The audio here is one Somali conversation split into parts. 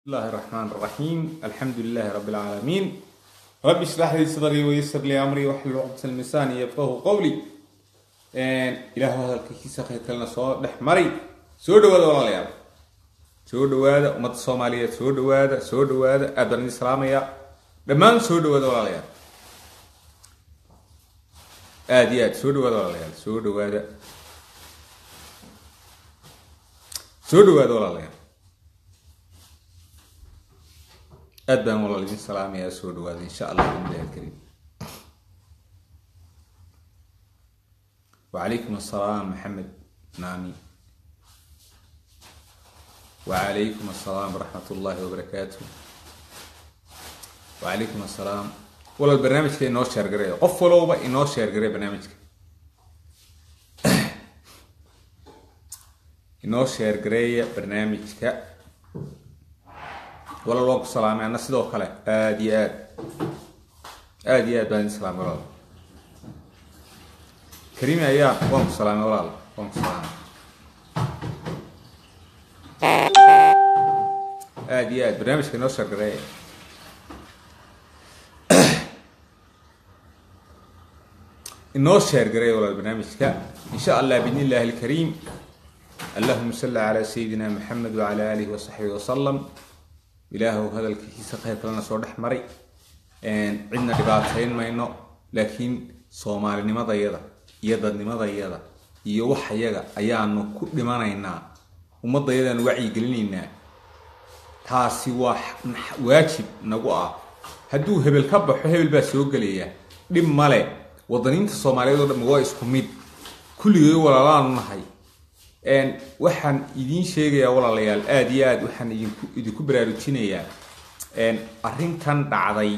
الله الرحمن الرحيم الحمد لله رب العالمين رب اشرح لي صدري ويسر لي امري واحلل عقدة من لساني يفقهوا قولي ان اله هذا الكيس خير كلنا soo dhex mari soo dhawaada walaalayaal soo dhawaada ummadda soomaaliyeed soo dhawaada soo dhawaada aad baan idin salaamaya dhammaan soo dhawaada walaalayaal aad iyo aad soo dhawaada walaalayaal soo dhawaada soo dhawaada walaalayaal aad baan walaal idin salaamayaa soo dhawaada insha allah billahi alkariim وعليكم السلام محمد نامي وعليكم السلام ورحمة الله وبركاته وعليكم السلام ولا البرنامج كي إنه شير قرية قف ولو بقى إنه شير قرية برنامج إنه شير قرية برنامج كا ولا الوقت سلام أنا سيدو خلا آدي آد آدي آد بان سلام ولا كريم أيام وانك سلام ولا وانك سلام aad iyo aad barnaamijka inoo shargareeya inoo sheergareeya walaal barnaamijka in sha allah bidn illahi alkariim allahuma salli calaa sayidina maxamed wacala aalihi wasaxbihi wasalam ilaahow hadalkiisa khayr kalena soo dhex maray cidna dhibaatayn mayno laakiin soomaalinimadayada iyo dadnimadayada iyo waxayaga ayaanu ku dhimanaynaa ummadayadaan wacyigelinaynaa taasi waa waajib nagu ah hadduu hebel ka baxo hebel baa soo gelaya dhib male wadaniinta soomaaliyeed oo dhan waa isku mid kulligay walaalaanu nahay waxaan idiin sheegayaa walaalayaal aada iyo aad waxaan idinku idinku baraarujinayaa arrintan dhacday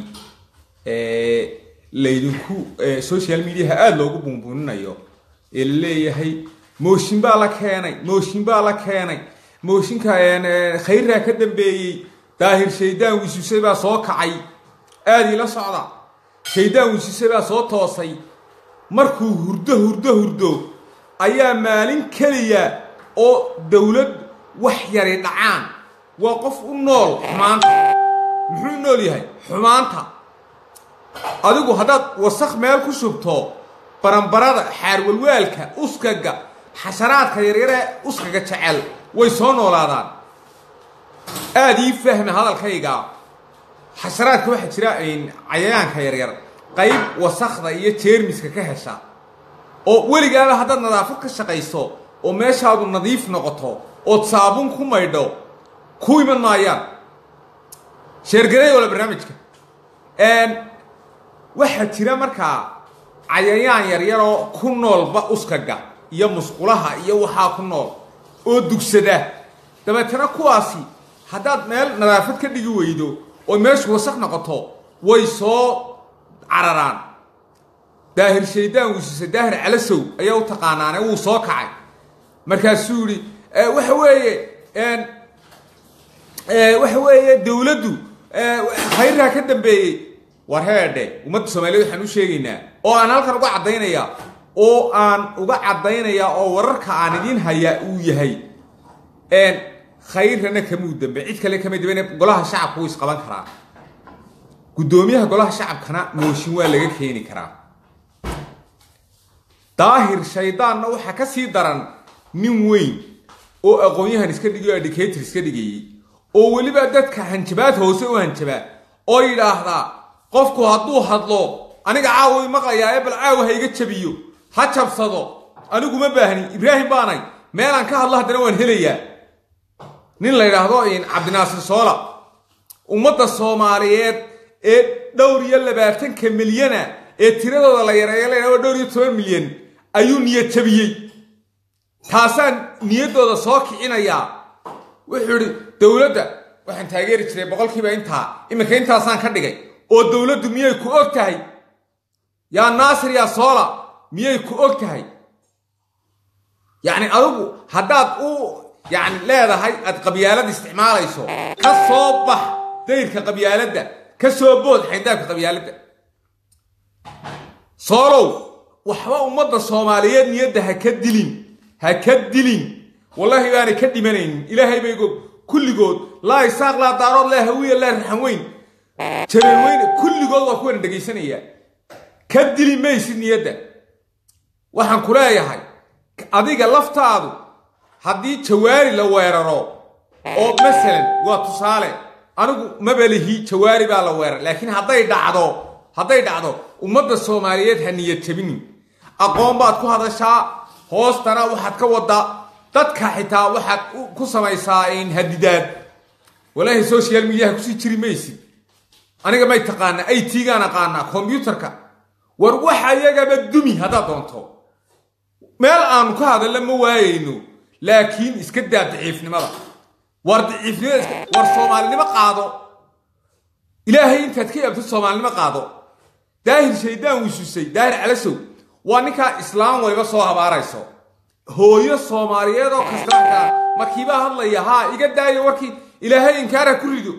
laydinku social mediaha aada loogu bunbuninayo ee la leeyahay mooshin baa la keenay mooshin baa la keenay mooshinka khayraa ka dambeeyey daahir shaydaan wisuse baa soo kacay aada ila socda shaydaan wisuse baa soo toosay markuu hurdo hurdo hurdo ayaa maalin keliya oo dowlad wax yari dhacaan waa qof u nool xumaanta muxuu u nool yahay xumaanta adigu haddaad wasakh meel ku shubto baranbarada xaarwalwaalka uskaga xasharaadka yaryaree uskaga jecel way soo noolaadaan aada ii fahmi hadalkayga xasharaadka waxaa jira cayayaanka yaryar qayb wasakda iyo jeermiska ka hesha oo weligaaba haddaad nadaafad ka shaqayso oo meeshaadu nadiif noqoto ood saabuun ku maydho ku iman maayaan sheergareey wala barnaamijka waxaa jira markaa cayayaan yaryaroo ku noolba uskaga iyo musqulaha iyo waxaa ku nool oo dugsada dabeetana kuwaasi haddaad meel nadaafad ka dhigi weydo oo meeshu wasaq noqoto way soo cararaan daahir shaydaan wisise daahir calasow ayaa u taqaanaane wuu soo kacay markaasuu yihi waxa weeye waxa weeye dowladdu khayrraa ka dambeeyey war heedhe ummadda soomaaliyed waxaan u sheegaynaa oo aan halkan uga caddaynayaa oo aan uga caddaynayaa oo wararka aan idiin hayaa uu yahay khayrana kamuu dambe cid kale kama dambe golaha shacabka wuu isqaban karaa guddoomiyaha golaha shacabkana mooshin waa laga keeni karaa daahir shaydaanna waxaa ka sii daran nin weyn oo aqoon-yahan iska dhigay oo educator iska dhigayey oo weliba dadka hanjabaad hoose u hanjabaa oo yidhaahdaa qofku hadduu hadlo aniga caawa i maqlayaa ee bal caawa ha iga jabiyo ha jabsado anigu ma baahni ibraahim baanay meelaan ka hadlo haddana waan helayaa nin la yidhaahdo cabdinaasir soola ummadda soomaaliyeed ee dhowr iyo labaatanka milyana ee tiradooda la yareeya la yidhahdo dhowr iyo toban milyan ayuu niyad jabiyey taasaan niyaddooda soo kicinayaa wuxuu idhi dowladda waxaan taageeri jiray boqolkiiba intaa iminka intaasaan ka dhigay oo dowladdu miyay ku og tahay yaa naasir yaa soola miyay ku og tahay yacni adigu haddaad u yacni leedahay aad qabyaalad isticmaalayso ka soo bax dayrka qabyaaladda ka soo bood xayndaabka qabyaaladda soolow waxba ummadda soomaaliyeed niyadda ha ka dilin ha ka dilin wallaahi baanay ka dhimanaynin ilaahay baygo kulligood laa isaaq laa daarood laa hawiya laa raxan weyn jareer weyne kulligood waa kuwana dhegaysanaya ka dili maysid niyadda waxaan ku leeyahay adiga laftaadu haddii jawaari la weeraro oo masalan waa tusaale anigu mabalihi jawaari baa la weerar laakiin hadday dhacdo hadday dhacdo ummadda soomaaliyeed ha niyad jabinin aqoon baad ku hadashaa hoostana waxaad ka wadaa dadka xitaa waxaad ku samaysaa hadidaad walaahi social mediaha kusii jiri maysid aniga may taqaana ay tiigaan aqaanaa kombyutarka war waxa iyagaba dumi haddaad doonto meel aanu ka hadalla ma waayayno laakiin iska daa daciifnimada war daciifnimada war soomaalinimo qaado ilaahay intaad ka yaabto soomaalinimo qaado daahir shaydaan wisusay daahir calasow waa ninkaa islaam wayba soo habaarayso hooyo soomaaliyeed oo kastaankaa markiibaa hadlaya haa iga daayo warkii ilaahay inkaara ku rido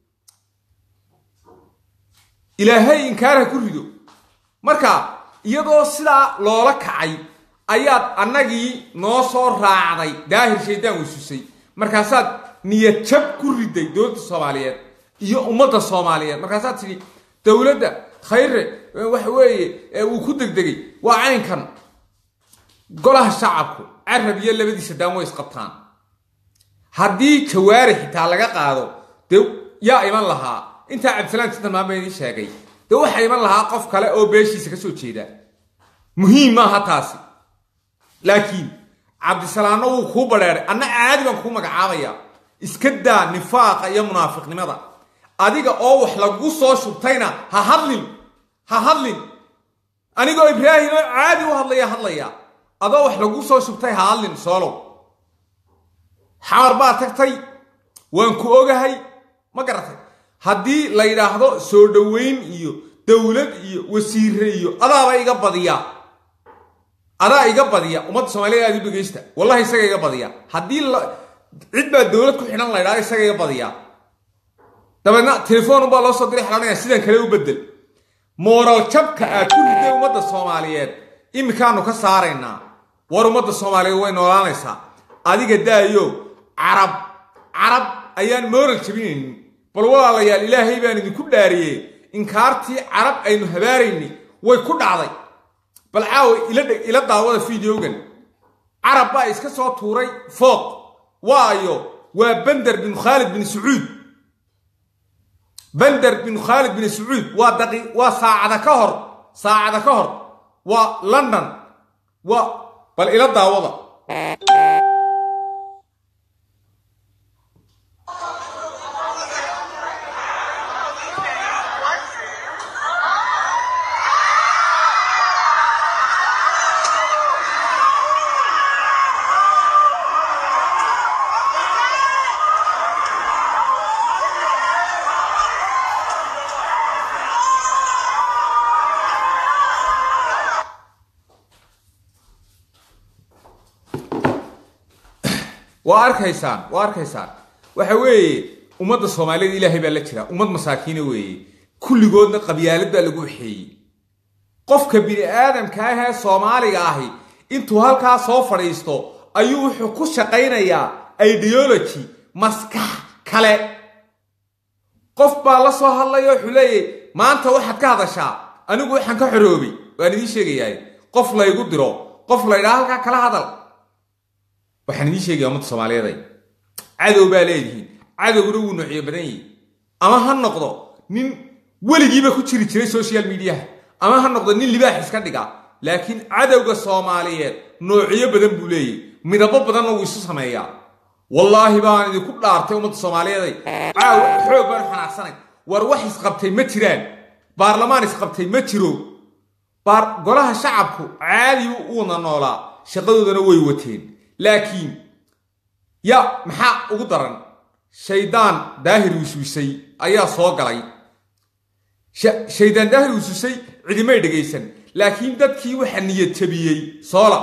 ilaahay inkaara ku rido marka iyadoo sidaa loola kacay ayaad annagii noo soo raacday daahir shaydaan wisusay markaasaad niyad jab ku riday dowladda soomaaliyeed iyo ummadda soomaaliyeed markaasaad tidhi dowladda khayre waxa weeye uu ku degdegay waa caynkan golaha shacabku carab iyo labadiisa daan way isqabtaan haddii jawaari xitaa laga qaado dee yaa iman lahaa intaa cabdisalaan sintalmaan baa idiin sheegay dee waxaa iman lahaa qof kale oo beeshiisa ka soo jeeda muhiim maaha taasi laakiin cabdisalaanna wuu kuu badheeray anna caadi baan kuu magacaabaya iska daa nifaaqa iyo munaafiqnimada adiga oo wax lagu soo shubtayna ha hadlin ha hadlin anigoo ibraahim oo caadi u hadlaya hadlaya adoo wax lagu soo shubtay ha hadlin soolow xamar baa tagtay waan ku ogahay ma garatay haddii la yidhaahdo soo dhoweyn iyo dowlad iyo wasiire iyo adaaba iga badiya adaa iga badiya ummadda soomaaliyed aad u dhegaysta wallahi isaga iga badiya haddii cid baa dowlad ku xidhan la ydhahdo isaga iga badiya dabeedna telefoon baa loo soo diray xelanaya sidan kale u bedel mooral jabka aad ku riday ummadda soomaaliyeed iminkaanu ka saaraynaa war ummadda soomaaliyeed way noolaanaysaa adiga daayo carab carab ayaan mooral jabinaynin bal walaalayaal ilaahay baan idinku dhaariyey inkaartii carab aynu habaarayni way ku dhacday bal caawa ila daawada fideogan carab baa iska soo tuuray fooq waayo waa bender bin khaalid bin sacuud bender bin khaalid bin sacuud waa daqi waa saacada ka hor saacada ka hor waa london waa bal ila daawada waa arkaysaan waa arkaysaan waxa weeye ummadda soomaaliyed ilaahay baa la jira ummad masaakiina weeye kulligoodna qabyaalad baa lagu waxeeyey qofka bini aadamka ah ee soomaaliga ahi intuu halkaa soo fadhiisto ayuu wuxuu ku shaqaynayaa ideology maskax kale qof baa la soo hadlaya wuxuu leeyahy maanta waxaad ka hadashaa anigu waxaan ka xoroobay waan idiin sheegayaa qof laygu diro qof laydhaa halkaa kala hadal waxaan idiin sheegaya ummadda soomaaliyeeday cadow baa leedihiin cadowguna wuu noociyo badan yahi ama ha noqdo nin weligiiba ku jiri jiray social mediaha ama ha noqdo nin libaax iska dhiga laakiin cadowga soomaaliyeed noociyo badan buu leeyahy midabo badanna wuu isu sameeyaa wallaahi baan idinku dhaartay ummadda soomaaliyeeday caaw xoog baan xanaaqsanay war wax isqabtay ma jiraan baarlamaan isqabtay ma jiro golaha shacabku caadi uuna noolaa shaqadoodana way wateen laakiin ya maxaa ugu daran shaydaan daahir wiswisay ayaa soo galay shaydaan daahir wiswisay cidimay dhegaysan laakiin dadkii waxa niyad jabiyey soola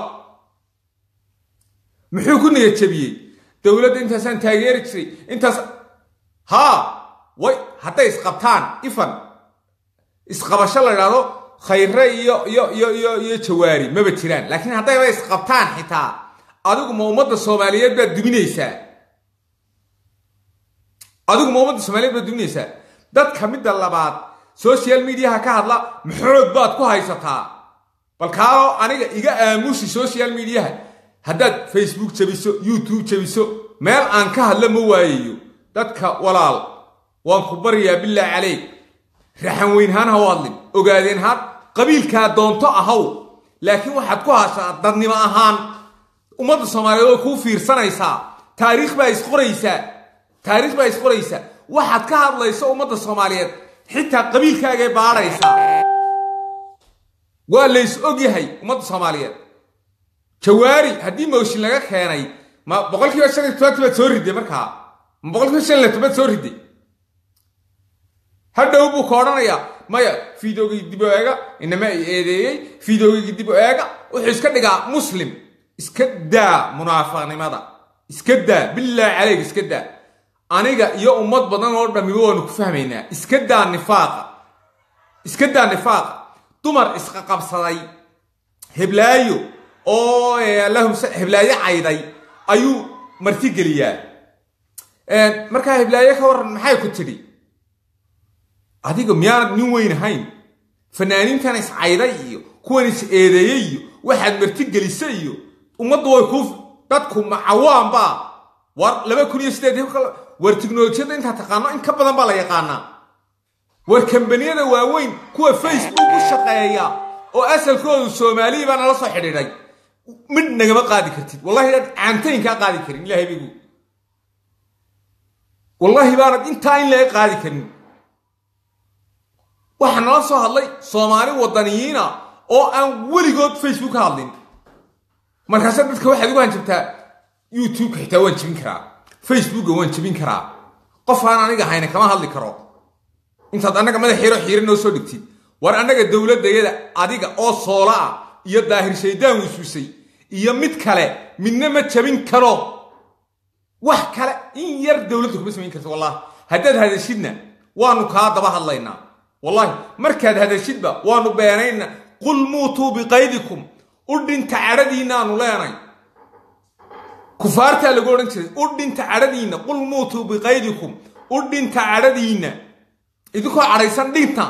muxuu ku niyad jabiyey dowladda intaasaan taageeri jiray intaas haa way hadday isqabtaan ifan isqabasho la idhaahdo khayre iyo iyo iyo iyo iyo jawaari maba jiraan laakiin haddayba isqabtaan xitaa adigu ma ummadda soomaaliyeed baad duminaysaa adigu ma ummadda soomaaliyeed baad duminaysaa dadka midda labaad social mediaha ka hadla maxoog baad ku haysataa bal kaalo aniga iga aamusi social mediaha haddaad facebook jabiso youtube jabiso meel aan ka hadla ma waayayo dadka walaal waan ku baryaa billah caleyk raxan weynhaan ha u hadlin ogaadeen haan qabiilkaa doonto ahaw laakiin waxaad ku hashaa dadnimo ahaan ummadda soomaaliyeed oo kuu fiirsanaysaa taariikh baa isqoraysaa taariikh baa isqoraysaa waxaad ka hadlayso ummadda soomaaliyeed xitaa qabiilkaagay baadhaysaa waa lays ogyahay ummadda soomaaliyeed jawaari haddii mooshin laga keenay ma boqolkiiba shan iyo tobanti baad soo riday markaa ma boqolkiiba shan iyo tobanad soo riday hadhow buu ka odhanayaa maya fideogii dib o eega inama ay eedeeyey fideogii dib o eega wuxuu iska dhigaa muslim iska daa munaafaqnimada iska daa bilaahi caleyk iska daa aniga iyo ummad badan oo dhammiba waanu ku fahmaynaa iska daa nifaaqa iska daa nifaaqa dumar isqaqabsaday heblaayo oo allahum heblaayo cayday ayuu martigeliyaa markaa heblaayo ka warran maxay ku tidhi adiga miyaanad nin weyn ahayn fanaaniintan iscayday iyo kuwan is eedeeyey iyo waxaad martigelisay iyo ummaddu way ku dadku macawaanba war laba kun iyo sideed war tiknolojiyadda intaa taqaano in ka badan baa la yaqaanaa war kambaniyada waaweyn kuwa facebook u shaqeeya oo asalkoodu soomaaliya baa nala soo xidhiidhay mid nagama qaadi kartid wallahi inaad caantayn kaa qaadi karin ilahay bigu wallahi baanad intaa in laga qaadi karin waxaa nala soo hadlay soomaali wadaniyiina oo aan weligood facebook ka hadlin markaase dadka waxaad ugu hanjabtaa youtubeka xitaa waan jebin karaa facebooka waan jebin karaa qof aan aniga hayna kama hadli karo intaad annaga madax yaro xiira noo soo dhigtid war annaga dowladdayada adiga oo soola ah iyo daahir shaydaan wisuusay iyo mid kale midna ma jabin karo wax kale in yar dowladda kuma samayn karta wallahi haddaad hadashidna waanu kaa daba hadlaynaa wallahi markaad hadashidba waanu beenayna qul muutuu biqaydikum u dhinta cadhadiinnaanu leenay kufaartaa lagu odhan jiray u dhinta cadhadiinna qul muutuu biqaydikum u dhinta cadhadiinna idinkoo cadhaysan dhinta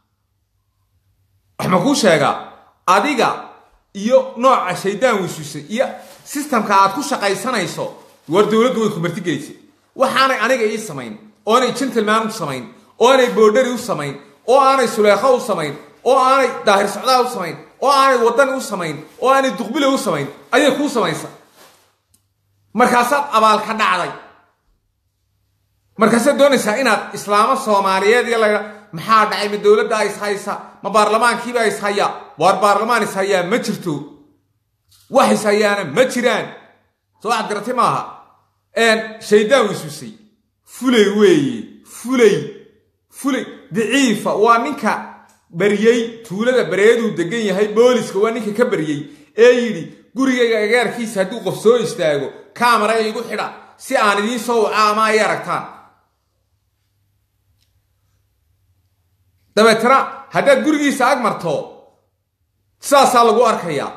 wax ma kuu sheegaa adiga iyo nooca shaydaan wisuusay iyo sistamka aad ku shaqaysanayso war dowladdu way ku martigelisay waxaanay aniga ii samayn oo aanay gentleman u samayn oo aanay boodhari u samayn oo aanay suleekho u samayn oo aanay daahir socdaa u samayn oo aanay wadani u samayn oo aanay duqbile u samayn ayay kuu samaysa markaasaad abaal ka dhacday markaasaad doonaysaa inaad islaamo soomaaliyeed iyo laga maxaa dhacay ma dowladda ishaysa ma baarlamaankiiba ishaya waar baarlamaan ishayaa ma jirto wax ishayaana ma jiraan soo waxaad garatay maaha shaydaan wisuusay fulay weeye fulay fulay daciifa waa ninka baryey tuulada bareeduu degan yahay booliska waa ninka ka baryey ee yidhi gurigayga agaarkiisa hadduu qof soo istaago kaamara igu xidha si aan idiin soo waca ama ay aragtaan dabeetana haddaad gurigiisa ag marto sidaasaa lagu arkayaa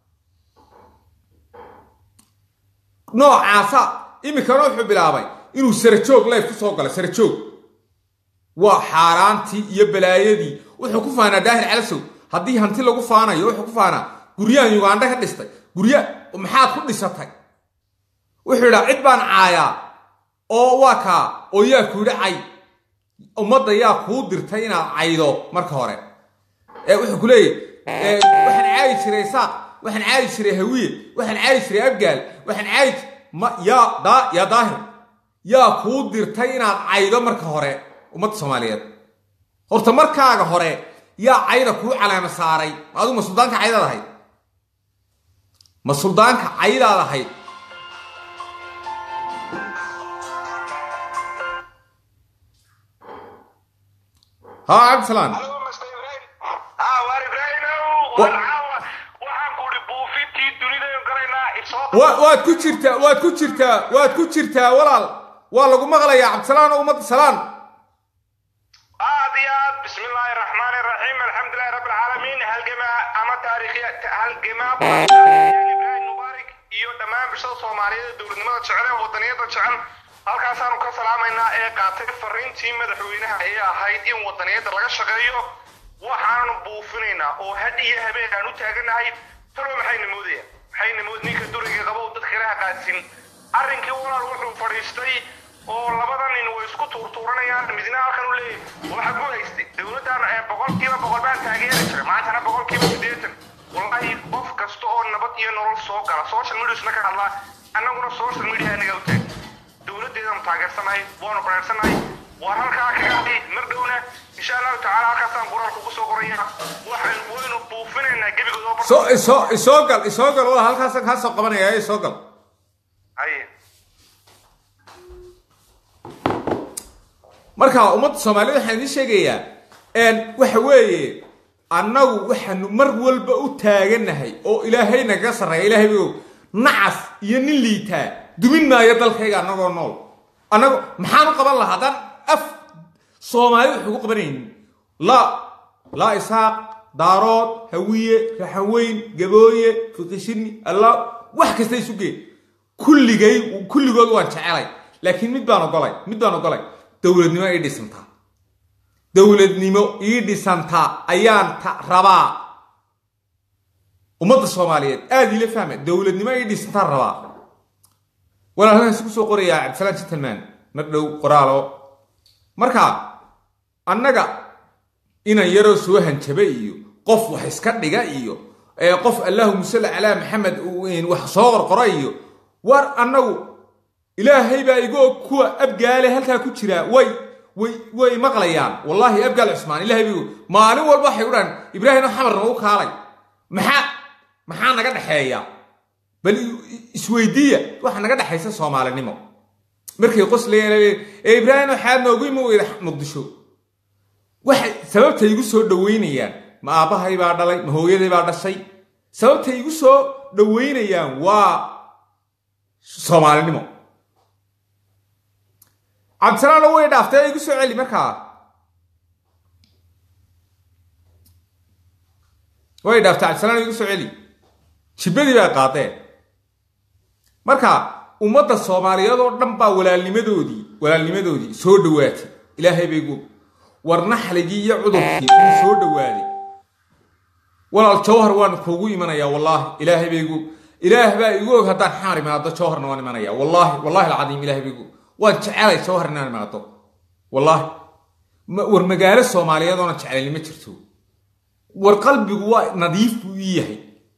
noocaasa iminkana wuxuu bilaabay inuu sarajoog layf ku soo galo sarajoog waa xaaraantii iyo balaayadii wuxuu ku faanaa daahir calasow haddii hanti lagu faanayo wuxuu ku faanaa guryahan yugandha ka dhistay gurya maxaad ku dhisatay wuxuu idhaa cid baan caayaa oo waa kaa oo yaa ku yidhi cay ummadda yaa kuu dirtay inaad caydo marka hore ee wuxuu ku leeyahy waxaan caayi jiray saaq waxaan caayi jiray hawiye waxaan caayi jiray abgaal waxaan caayi ma yaa daa yaa daahir yaa kuu dirtay inaad caydo marka hore ummadda soomaaliyeed horta markaaga hore yaa cayda kuu calaama saaray adigu ma suldaanka caydaad ahayd ma suldaanka caydaad ahayd ها عبد السلام waad ku jirtaa waad ku jirtaa waad ku jirtaa walaal waa lagu maqlayaa cabdisalaan oo ummadda salaan aad iyo aad bismi illaahi raxmaani raxiim alxamdulilahi rabbi alcaalamiin halgamaa ama taariikhiya halgamaa ibraahim mubaarak iyo dhammaan bulshada soomaaliyeed ee dowladnimada jecel ee wadaniyada jecel halkaasaanu ka salaamaynaa ee qaatay fariintii madaxweynaha ee ahayd in wadaniyadda laga shaqeeyo waxaanu buufinaynaa oo had iyo habeen aan u taaganahay talo maxayna moodaya maxayna mood ninka duriga qabow dadka ilaha qaadsin arrinkii walaal wuxuu fadhiistay oo labada nin way isku tuurtuuranayaan midna halkan u leeyahay waxa ku haystay dowladdan ee boqolkiiba boqol baan taageeri jiray maantana boqolkiiba siddeetan wallahi qof kasta oo nabad iyo nolol soo gala social mediasna ka hadlaa annaguna social media anaga u taag dowladdeedanu taageersanahay waanu bareersanahay waan halkaa kaga hadhay mar dhowna insha allahu tacaala halkaasaan qoraalka ugu soo qoraya waxaan waynu buufinaynaa gebigood oo soo isoo isoo gal isoo gal wala halkaasaan kaa soo qabanaya isoo gal haye marka ummadda soomaaliyed waxaan idiin sheegayaa n waxa weeye annagu waxaanu mar walba u taaganahay oo ilaahay nagaga sarreeya ilaahay bogow nacas iyo nin liitaa dumin maayo dalkayga annagoo nool annago maxaan u qaban lahaa haddaan af soomaali wax ugu qabanaynin laa laa isaaq daarood hawiye raxanweyn gabooye fiqishini allah wax kasta isugee kulligay kulligood waan jecelay laakiin mid baan ogolay mid baan ogolay dowladnimo ii dhisantaa dowladnimo ii dhisantaa ayaan ta rabaa ummadda soomaaliyeed aada iila fahma dowladnimo ii dhisantaan rabaa walaal halkaas ku soo qorayaa cabdisalaan gentleman mar dhow qoraalo marka annaga inan yaroo soo hanjaba iyo qof wax iska dhiga iyo ee qof allahuma salli calaa maxamed wax soo qorqora iyo war annagu ilaahay baa igu og kuwa abgaale halkaa ku jira way way way maqlayaan wallaahi abgaal cusmaan ilaahay baa igu maalin walba waxay u dhahan ibraahim xamarna u kaalay maxaa maxaa naga dhexeeya bal isweydiiya waxa naga dhexaysa soomaalinimo markay qoslayeen ee ibraahim waxaad noogu imi weyda muqdisho waxay sababtay igu soo dhaweynayaan ma aabbahay baa dhalay ma hooyaday baa dhashay sababtay igu soo dhaweynayaan waa soomaalinimo cabdisalaano way dhaaftay igu soo celi markaa way dhaaftay cabdisalaan igu soo celi jibadii baa qaadeen marka ummadda soomaaliyeed oo dhan baa walaalnimadoodii walaalnimadoodii soo dhawaatay ilaahay bay gu war naxligii iyo cudurkii uu soo dhawaaday walaal jawhar waan kuugu imanayaa wallaahi ilaahay bay gu ilaah baa igu og haddaan xamar imaado jawharna waan imanaya wallaahi wallahi alcadiim ilahay bay gu waan jecelay jawhar inaan imaado wallaahi war magaalo soomaaliyeed oona jeclayni ma jirto war qalbigu waa nadiif buu ii yahay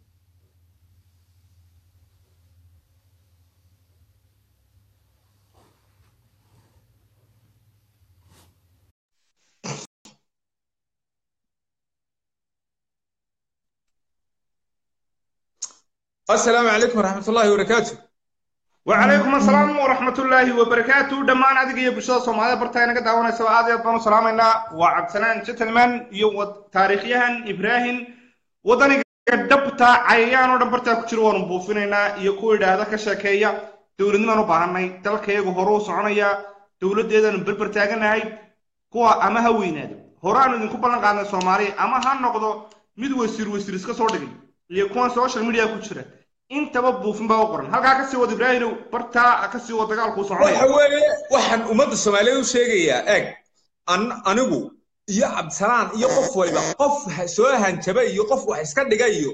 asalaamu calaykum waraxmat ullahi wabarakaatu وعليكم السلام ورحمة الله وبركاته دمان أدق يا بشرة سوماليا برتاي نقد دعوانا سوا عادي بانو سلامنا وعبد سلام جتلمان يو تاريخيا إبراهيم ودني دبتا عيان ودن برتا كجرو ون بوفينينا iyo ku idhaahda ka sheekeeya dowladnimadu baahanay dalkayagu hore u soconaya dowladeedanu berber taaganahay kuwa ama ha weynaado horaanu idinku ballan qaadnay soomaaliya ama ha noqdo mid wasiir wasiir iska soo dhigay iyo kuwan social media ku jira intaba buufin baa u qoran halkaa kasii wad ibraahimow bartaa kasii wad dagaalkuu soconaya waxa weeye waxaan ummadda soomaaliyeed u sheegayaa eeg anigu iyo cabdisalaan iyo qof waliba qof soo hanjaba iyo qof wax iska dhiga iyo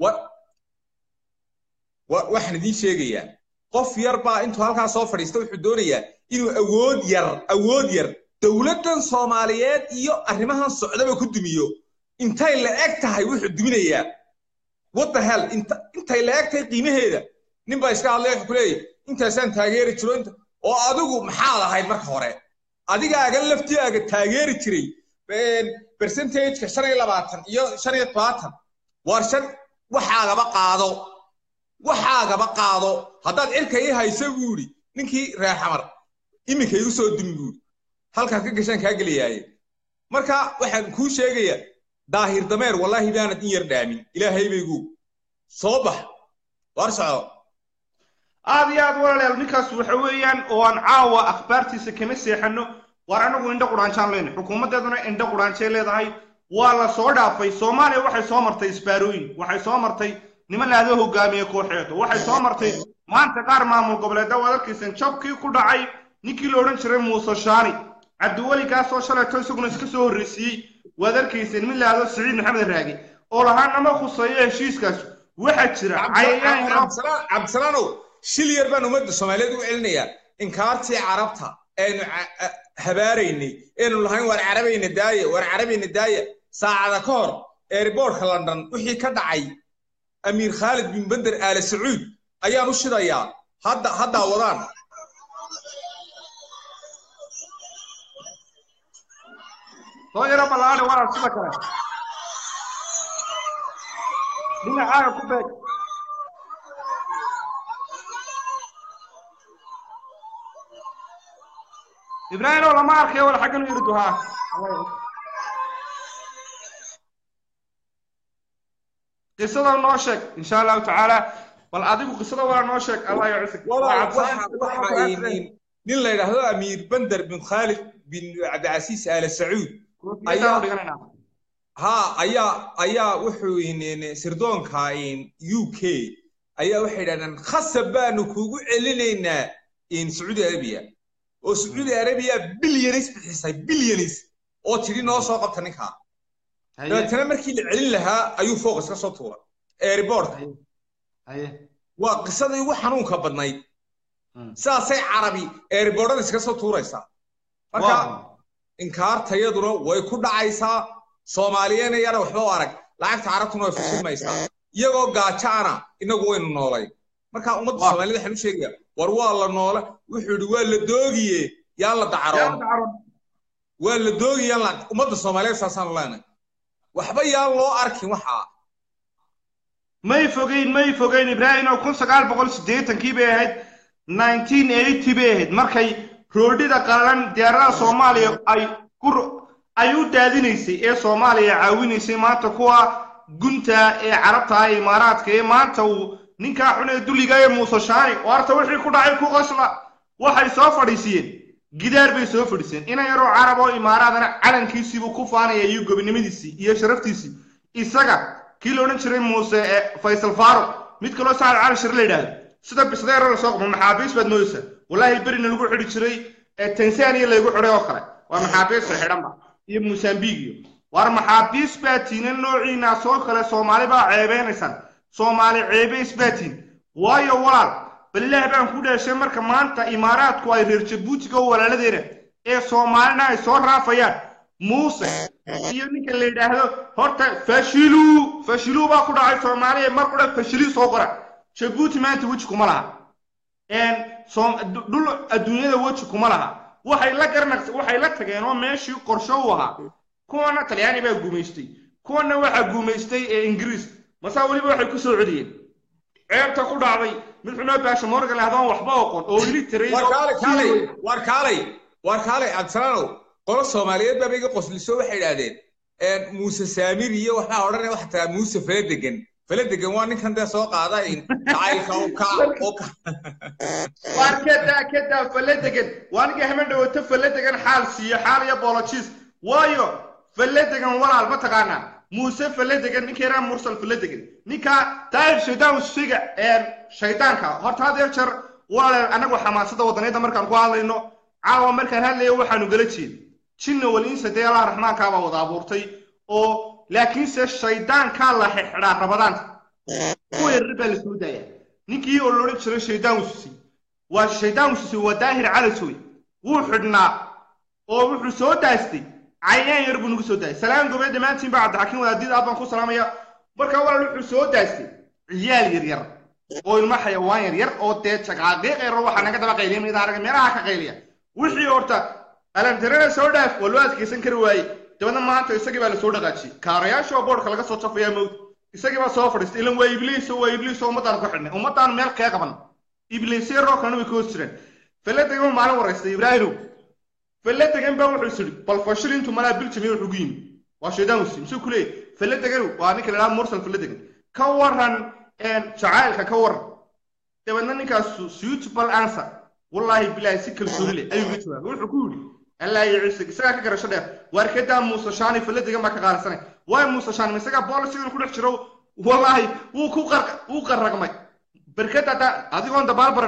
waxaan idiin sheegayaa qof yar baa intuu halkaa soo fadhiista wuxuu doonayaa inuu awood yar awood yar dowladdan soomaaliyeed iyo arrimahan socdaba ku dumiyo intay la eg tahay wuxuu duminayaa what the hell inta intay la eg tahay qiimaheeda nin baa iska hadlay wuxuu ku leeyahy intaasaan taageeri jiro inta oo adigu maxaad ahayd marka hore adigaaga laftigaaga taageeri jiray percentageka shan iyo labaatan iyo shan iyo tobaatan waar shan waxaagaba qaado waxaagaba qaado haddaad cirka ii hayso buu idhi ninkii reer xamar iminka igu soo dumi buu idhi halkaad ka gashaan kaa gelayaaye marka waxaan kuu sheegayaa daahir dameer wallaahi baanad in yar dhaamin ilaahay baygu soo bax waar soco aad iyo aad walaalayaal ninkaas waxa weeyaan oo aan caawa akhbaartiisa kama seexano waar anagu indho qudhaanshaan leyna xukuumaddeeduna indho qudhaanshay leedahay waa la soo dhaafay soomaaliya waxay soo martay isbaarooyin waxay soo martay niman laado hogaamiye kooxeedo waxay soo martay maanta qaar maamul goboleedda waad arkaysan jabkii ku dhacay ninkii la odhan jiray muuse shaani cabdiweligaasoo shalayto isaguna iska soo horreysiiyey waad arkayseen mid laado siciid maxamed raagi oo lahaa nama khuseeyo heshiiskaas waxaa jira cayayaan yaro cabdisalaanow shil yar baan ummadda soomaaliyeed ugu celinayaa inkaartii carabta aynu habaaraynay aynu lahayn waar carabayna daaya waar carabayna daaya saacada ka hor eeriboortka london wixii ka dhacay amiir khaalid bin bender aale sacuud ayaan u shidayaa hadda haddaa wadaan soo yaro ballaadha walaal sida kale dhinacaaga ku beeg ibraahim oo lama arkayo wala xaggan u yiri duhaa qisada noo sheeg insha allahu tacaala bal adigu qisada waa noo sheeg allah ya cusig nin la yidhaahdo amiir bender bin khaalid bin cabdicasiis aale sacuud ha ayaa ayaa wuxuu sirdoonka u k ayaa waxay yidhahdeen khasab baanu kugu celinaynaa sacuudi arabiya oo sacuudi arabiya bilyanis bixisay bilyanis oo tidhi noo soo qabta ninkaa dabeetana markii la celin lahaa ayuu fooq iska soo tuuray airbortka waa qisadii ugu xanuunka badnayd saasay carabi airbortada iska soo tuuraysaa marka inkaartayaduna way ku dhacaysaa soomaaliyeena yana waxba u arag lacagta carabtuna way fusilmaysaa iyagoo gaajaana inagu waynu noolay marka ummadda soomaaliyed waxaan u sheegaya war waa la noole wuxuu yidhi waa la doogiye yaan la dacaroon waa la doogiye yaan la ummadda soomaaliyeed saasaanu leenahay waxba yaan loo arkin waxaa may fogeyn may fogeyn ibraahim oo kun sagaal boqol siddeetankii bay ahayd nineteen eighty bay ahayd markay roodhida qalan diyaaradaha soomaaliya ay ku ay u daadinaysay ee soomaaliya caawinaysay maanta kuwa gunta ee carabta ee imaaraadka ee maanta uu ninkaa xun ee duliga ee muuse shaani oo arta wixii ku dhacay ku qosla waxay soo fadhiisiyeen gidaar bay soo fadhiiseen ina yaroo carab oo imaaraadana calankiisiibuu ku faanaya iyo gobinimadiisii iyo sharaftiisii isaga kii la odhan jiray muuse ee faysal faaro mid kaloo sacad cali shir la yidhaahdo sida bisdeero lasoo qabo maxaabiis baad moodaysaa wallaahi berina lagu xidhi jiray ee tansaaniya laygu xidhay oo kale waa maxaabiista xidhanba iyo mosambiq iyo war maxaabiis baa tiina noociina soo kale soomaali baa ceebeynaysaan soomaali ceebays baa tiin waayo walaal balilaah baan ku dhashay marka maanta imaaraadku ay reer jabuutiga oo walaaladeena ee soomaalina ay soo raafayaan muuse iyo ninka la yidhaahdo horta fashilu fashilu baa ku dhacay soomaaliya mar qura fashili soo qora jabuuti maanta weji kuma laha dhul adduunyada weji kuma laha waxay la garanaqs waxay la tageen oo meeshii qorsho u ahaa kuwana talyaani baa guumaystay kuwana waxaa guumaystay ee ingiriis masaa weliba waxay ku soo celiyeen ceebta ku dhacday mid xunoo baasha morgan lahdoon waxba oqon oo weli tiray war kaalay war kaalay war kaalay cabdisalaanow qolo soomaaliyeed baaba iga qosliso waxay idhaahdeen muuse saamir iyo waxaa odhanaya waxa tagaa muuse faladegan faladegan waa ninkan dee soo qaada jacaylka u ka u ka waar kedaa kedaa faladegan waa ninka hamen dhawato faladegan xaal siiyo xaal iyo boolojiis waayo faladegan walaal ma taqaanaa muuse faladegan ninka yaraa mursal faladegan ninka daahir shaydaan siga shaydaanka horta had jeer walaal anagu xamaasada wadaniyada markaan ku hadlayno caawa markaan hadlayo waxaanu gala jeed jinna waliinsa dee allah raxmaankaabaa wada abuurtay oo laakiinse shaydaankaa la xidhaa rabadaanta kuwa yarar baa la soo daaya ninkii oo loodhan jiray shaydaan ususi waa shaydaan ususi waa daahir calasoy wuu xidhnaa oo wuxuu soo daastay cayaan yar buu nagu soo daayay salaan gobeed dhammaantiin baa cabdixakiin wadaadiid aad baan ku salaamaya marka walaal wuxuu soo daastay ciyaal yar yar oo ilmo xayawaan yar yar oo dee jaqaaqiiq yar waxaa naga daba qayliya mid arag meelaha ka qayliya wixii horta alantarana soo dhaaf waa loo adkaysan kari waaye dabadna maanta isagii baa lasoo dhaqaajiyey kaarayaasha oo boodhka laga soo jafayaa mowd isagii baa soo fadhiistay ilan waa ibliis waa ibliis oo ummaddaanu ka xidhnay ummaddaanu meel kee qaban ibliisya roo kalena way ka hoos jireen faladegan maalin waraystay ibraahimow faladegan baa wuxuu isiri bal fashil intuu malaa biljami wuxuu gu yimi waa shaydaan usi misuu ku leeyahy faladeganu waa ninka la dhaha mursal faladegan ka waran jacaylka ka waran dabeedna ninkaas suitable answer wallaahi bilaahi si kalsooni leh ayuu ga jawaabay wuxuu ku yidhi allaa iyo ciise isagaa ka garasho dheer waarkedaa muuse shaani faladegan baa ka qaalisanay waay muuse shaani isagaa boolisigan ku dhex jiro wallaahi wuu ku qar wuu qarragmay berkada da adigoon dabaal baran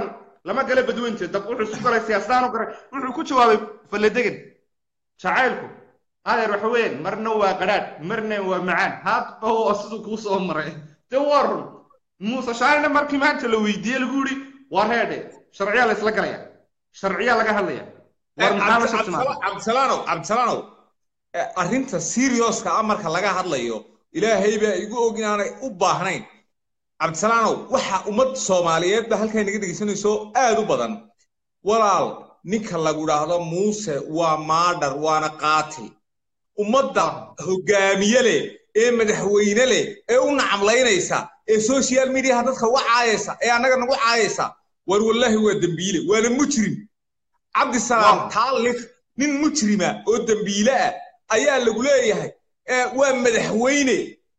lama gala badweynta dab wuxuu isu galay siyaasadahan u garay wuxuu ku jawaabay falladegan jacaylku adeer waxa weeyaan marna waa qadhaadh marna waa macaan haadba oo siduu kuu soo maray de waa run muuse shaanina markii maanta la weydiiyey lagu yidhi waa reedhe sharciyaa la isla galaya sharciyaa laga hadlaya war maxaa la shaqsimaa cabdisalaanow cabdisalaanow eh, arrinta serioska ah marka laga hadlayo ilaahay baa igu og inaanay u baahnayn cabdisalaanow waxa ummad soomaaliyeed ba halkaa naga dhegeysanayso aad u badan walaal ninka lagu idhaahdo muuse waa maadhar waana qaatil ummadda hogaamiye leh ee madaxweyne leh ee u nacamlaynaysa ee social mediaha dadka uga caayaysa ee annaga nagu caayaysa war wallaahi waa dembiile waana mujrim cabdisalaam Waa. taalif nin mujrima oo dembiile ah ayaa lagu leeyahay ee waa madaxweyne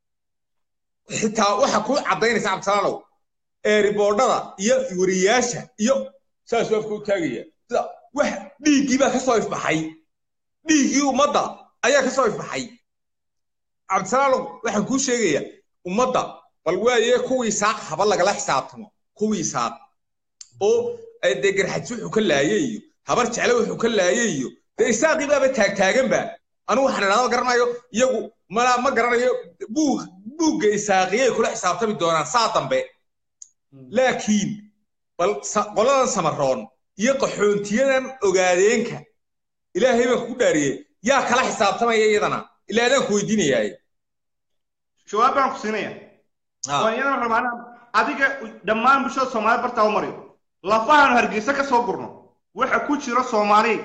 xitaa waxa kuu caddaynaysa cabdisalaanow ee riboodhada iyo wariyaasha iyo saasuu afka u taagaya sida wax dhiiggii baa ka soo ifbaxay dhiiggii ummadda ayaa ka soo ifbaxay cabdisalaanow waxaan kuu sheegaya ummadda bal waaye kuwii saaq haba lagala xisaabtamo kuwii saaq oo eh, dee garxadsi wuxuu ka laayay iyo habar jecle wuxuu ka laayay iyo dee isaaqii baaba taagtaaganba anigu waxaan idhahda garanayo iyagu ma ma garanayo buug buugga isaaqiyay kula xisaabtami doonaan saa dambe laakiin bal sa- qoladan samaroon iyo qaxoontiyadan ogaadeenka ilaahay baan kugu dhaariyey yaa kala xisaabtamaya iyadana ilaa adaan ku weydiinayaaye jawaab baan ku siinaya oo iyadana rabaan adiga dhammaan bulshada soomaaliya bartaa u mariyo lafahan hargeysa ka soo gurno waxa ku jira soomaali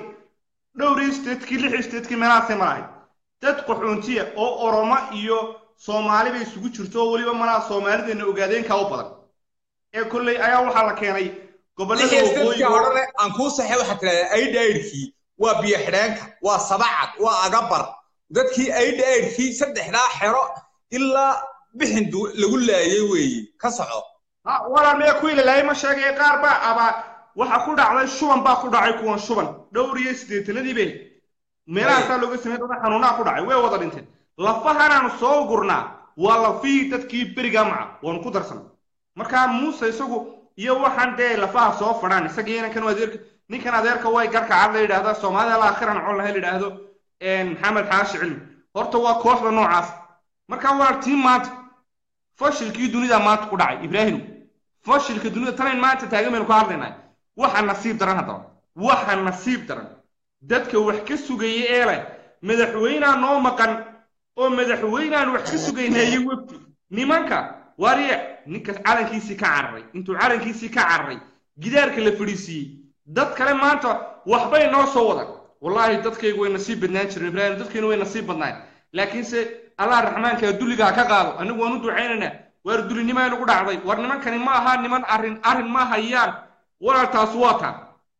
dhowr statekii lix statekii meelahaasay marahay dad qaxoontiya oo oromo iyo soomaali bay isugu jirto oo weliba malaha soomaalideenna ogaadeenka u badan ee kolley ayaa waxaa la keenay gobollada lixdadka waqooyiga horene aan kuu saxay waxaa tidhahdaa aidha aidhkii waa biyo xidheenka waa sabacad waa agabar dadkii aidha aidhkii saddexdaa xero ilaa bixin du- lagu laayay weeye ka soco ha walaal mee ku ilalaayay ma sheegay qaar baa abaa waxa ku dhacday shuban baa ku dhacay kuwan shuban dhowr iyo siddeetanadii bay meelahaasaa looga samey dada xanuunaa ku dhacay way wada dhinteen lafahanaanu soo gurnaa waa lafihii dadkii berigaa maca waanu ku darsanay markaa muuse isagu iyo waxaan dee lafaha soo fadhaan isagii inankan adeerka ninkan adeerka way garka cad la yidhaahdaa soomaalida alaakhiran col laha la yidhaahdo maxamed xaashi cilmi horta waa kooxda noocaas markaa waa tii maanta fashilkii dunida maanta ku dhacay ibraahim fashilka dunida tanayn maanta taagan baynu ka hadlaynaa waxa nasiib daran haddaba waxa nasiib daran dadka wax ka sugaya ee leh madaxweynaa noo maqan oo madaxweynaan wax ka sugaynaaye wefti nimanka waariye ninka calankiisii ka cararay intuu calankiisii ka cararay gidaarka la fadhiisiiyey dad kale maanta waxbay noo soo wadan wallaahi dadkaygu way nasiib badnaan jireen ibraahim dadkaynu way nasiib badnaan laakiinse allah raxmaanka dulligaa ka qaado anigu waan u ducaynaynaa waar dulinimaa nagu dhacday war nimankani ma aha niman arrin arrin ma hayaan walaaltaas waa taa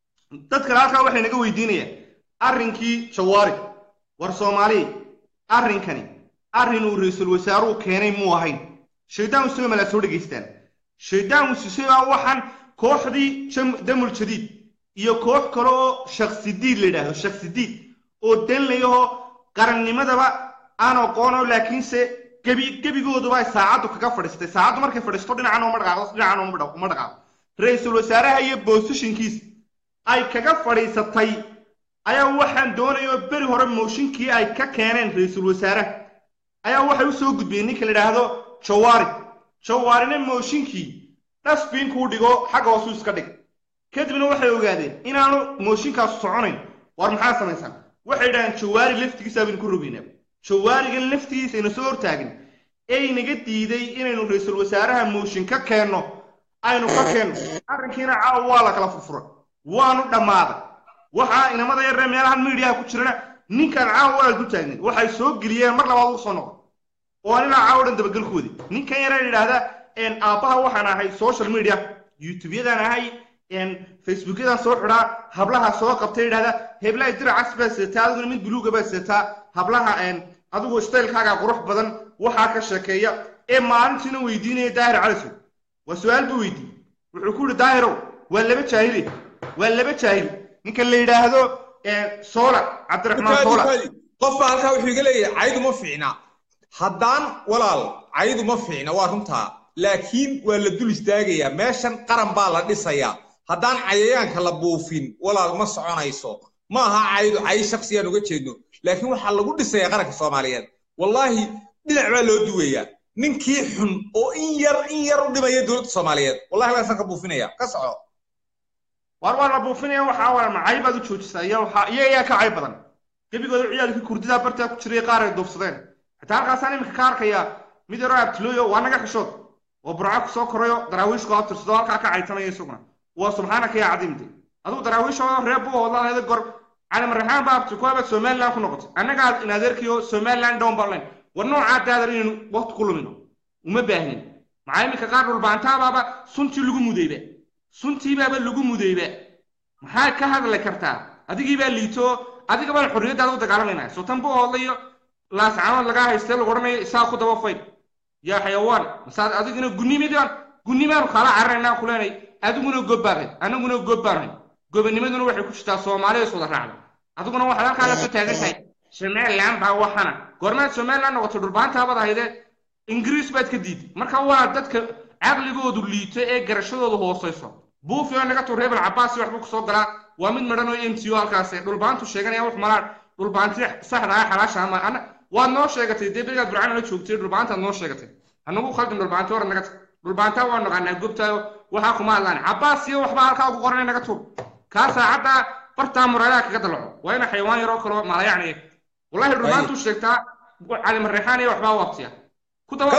dad kale halkaa waxay naga weydiinayaan arrinkii jawaari war soomaaliya arrinkani arrin uu ra-iisul wasaaruhu keenay muu ahayn shaydaan usama malaa soo dhegaystaan shaydaan usisabaa waxaan kooxdii damul jadiid iyo koox kale oo shaksidiid la yidhaahdo shaksidiid oo danlayahoo qarannimadaba aan aqoono laakiinse gebi gebigooduba ay saacaddu kaga fadhiistay saacaddu markay fadhiisto dhinacan uma dhaqaaqo dhinacan uma dhaqaaqo ra-iisul wasaaraha iyo boosishinkiis ay kaga fadhiisatay ayaa waxaan doonaya oo beri hore mooshinkii ay ka keeneen ra-iisul wasaaraha ayaa waxay u soo gudbiyeen ninka la yidhaahdo jawaari jawaarina mooshinkii dhasbiinkuu dhigo xagga hoosuu iska dhig kadibna waxay ogaadeen inaanu mooshinkaasu soconayn war maxaa samaysaan waxay yidhahdeen jawaari laftigiisa baynu ku rogaynaa jawaarigan laftigiisa ayna soo hortaagin ee inaga diiday inaynu ra-iisul wasaaraha mooshin ka keenno aynu ka keenno arrinkiina caawa waa la kala furfuray waanu dhammaaday waxaa inamada yaree meelahan miidiyaha ku jirana ninkan caawa waa du taagnin waxay soo geliyeen mar labaad ugu soo noqon oo anilaa caawa dhan dabagelkoodii ninkan yare yidhaahda aabbaha waxaan ahay social media youtube-yadan ahay facebookyadan soo xidhaa hablaha soo qabtay yidhahda heblaha diracas baa seetaa adiguna mid buluuga baa seetaa hablaha adigu staylkaaga qurux badan waxaa ka sheekeeya ee maalintiina weydiinaya daahir calisow waa su-aal buu weydiiyey wuxuu ku yidhi daahirow waa laba jaahili waa laba jaahil ninka la yidhaahdo soola cabdiraxmaan soola qofba halkaa wuxuu iga leeyahay caydu ma fiicna haddaan walaal caydu ma fiicna waa runtaa laakiin waa la dul istaagayaa meeshan qaran baa la dhisayaa haddaan cayayaanka la buufin walaal ma soconayso ma aha caydu cay shaksiyaan uga jeedno laakiin waxaa lagu dhisayaa qaranka soomaaliyeed wallaahi dhinac baa loo duwayaa ninkii xun oo in yar in yar u dhimaya dowladda soomaaliyeed wallahi waasaan ka buufinaya ka soco war waa la buufinaya waxaa waa macay baad u joojisaa iyo waxaa iyo ayaa ka cay badan gebigooda ciyaalkii kurdidaa bartaa ku jiray qaar ay duufsadeen xitaa halkaasaan iminka ka arkayaa mid yaroo abtilooyo waa naga xishood oo burca kusoo korayo daraawiishku abtirsado halkaa ka caytanaya isaguna waa subxaanaka yaa cadiimte adigu daraawiishooda reer buu hoodlaheeda gor cali marraxaan baa abti kuwaabad somaliland ku noqotay annagaa in adeerkiyo somaliland down barlayn war noocaa daadar inaynu waqti ku lumino uma baahnin maxaa iminka qaar dhulbaantaabaaba suntii lagu mudayba suntiibaaba lagu mudayba maxaa ka hadli kartaa adigiibaa liito adiga baan xorriyaddaada u dagaalamayna sultan buu hoodlayo laascaanood lagaa haystee lagu odhanayo isaa ku daba fayd yaa xayawaan masaad adiguna gunnimidaan gunnimaanu kaala cararaynaa ku leenay adiguna gobbaaray anaguna gobbaanay gobanimaduna waxay ku jirtaa soomaaliya is wada raacda adiguna waxaad halkaa la soo taagan tahay somaliland baa waxana goormaad somaliland noqotay dhulbaantaabaad ahaydee ingiriis baad ka diiday marka waa dadka caqligoodu liito ee garashadoodu hoosayso buufio naga tuur rebel cabaasi waxbuu kusoo galaa waa mid madhan oo m t o halkaas dhulbaantu sheeganaya wax malaan dhulbaanti saxda ah xalaasha ama ana waad noo sheegatay dee berigaad burcaan la joogtay dhulbaantaad noo sheegatay hanagu khaldin dhulbaanti hore naga tag dhulbaantaa waa naqaanaa gobtaayo waxaa kuma hadlaan cabaas iyo waxba halkaa ugu qoranay naga tuur kaa saacadda bartaa muraadaha kaga dalaco waa ina xayawaan yaroo kaloo maalayacniya wallahi dhulbaantuu sheegtaa cali marreexaan iyo waxbaa u abtiya ku daba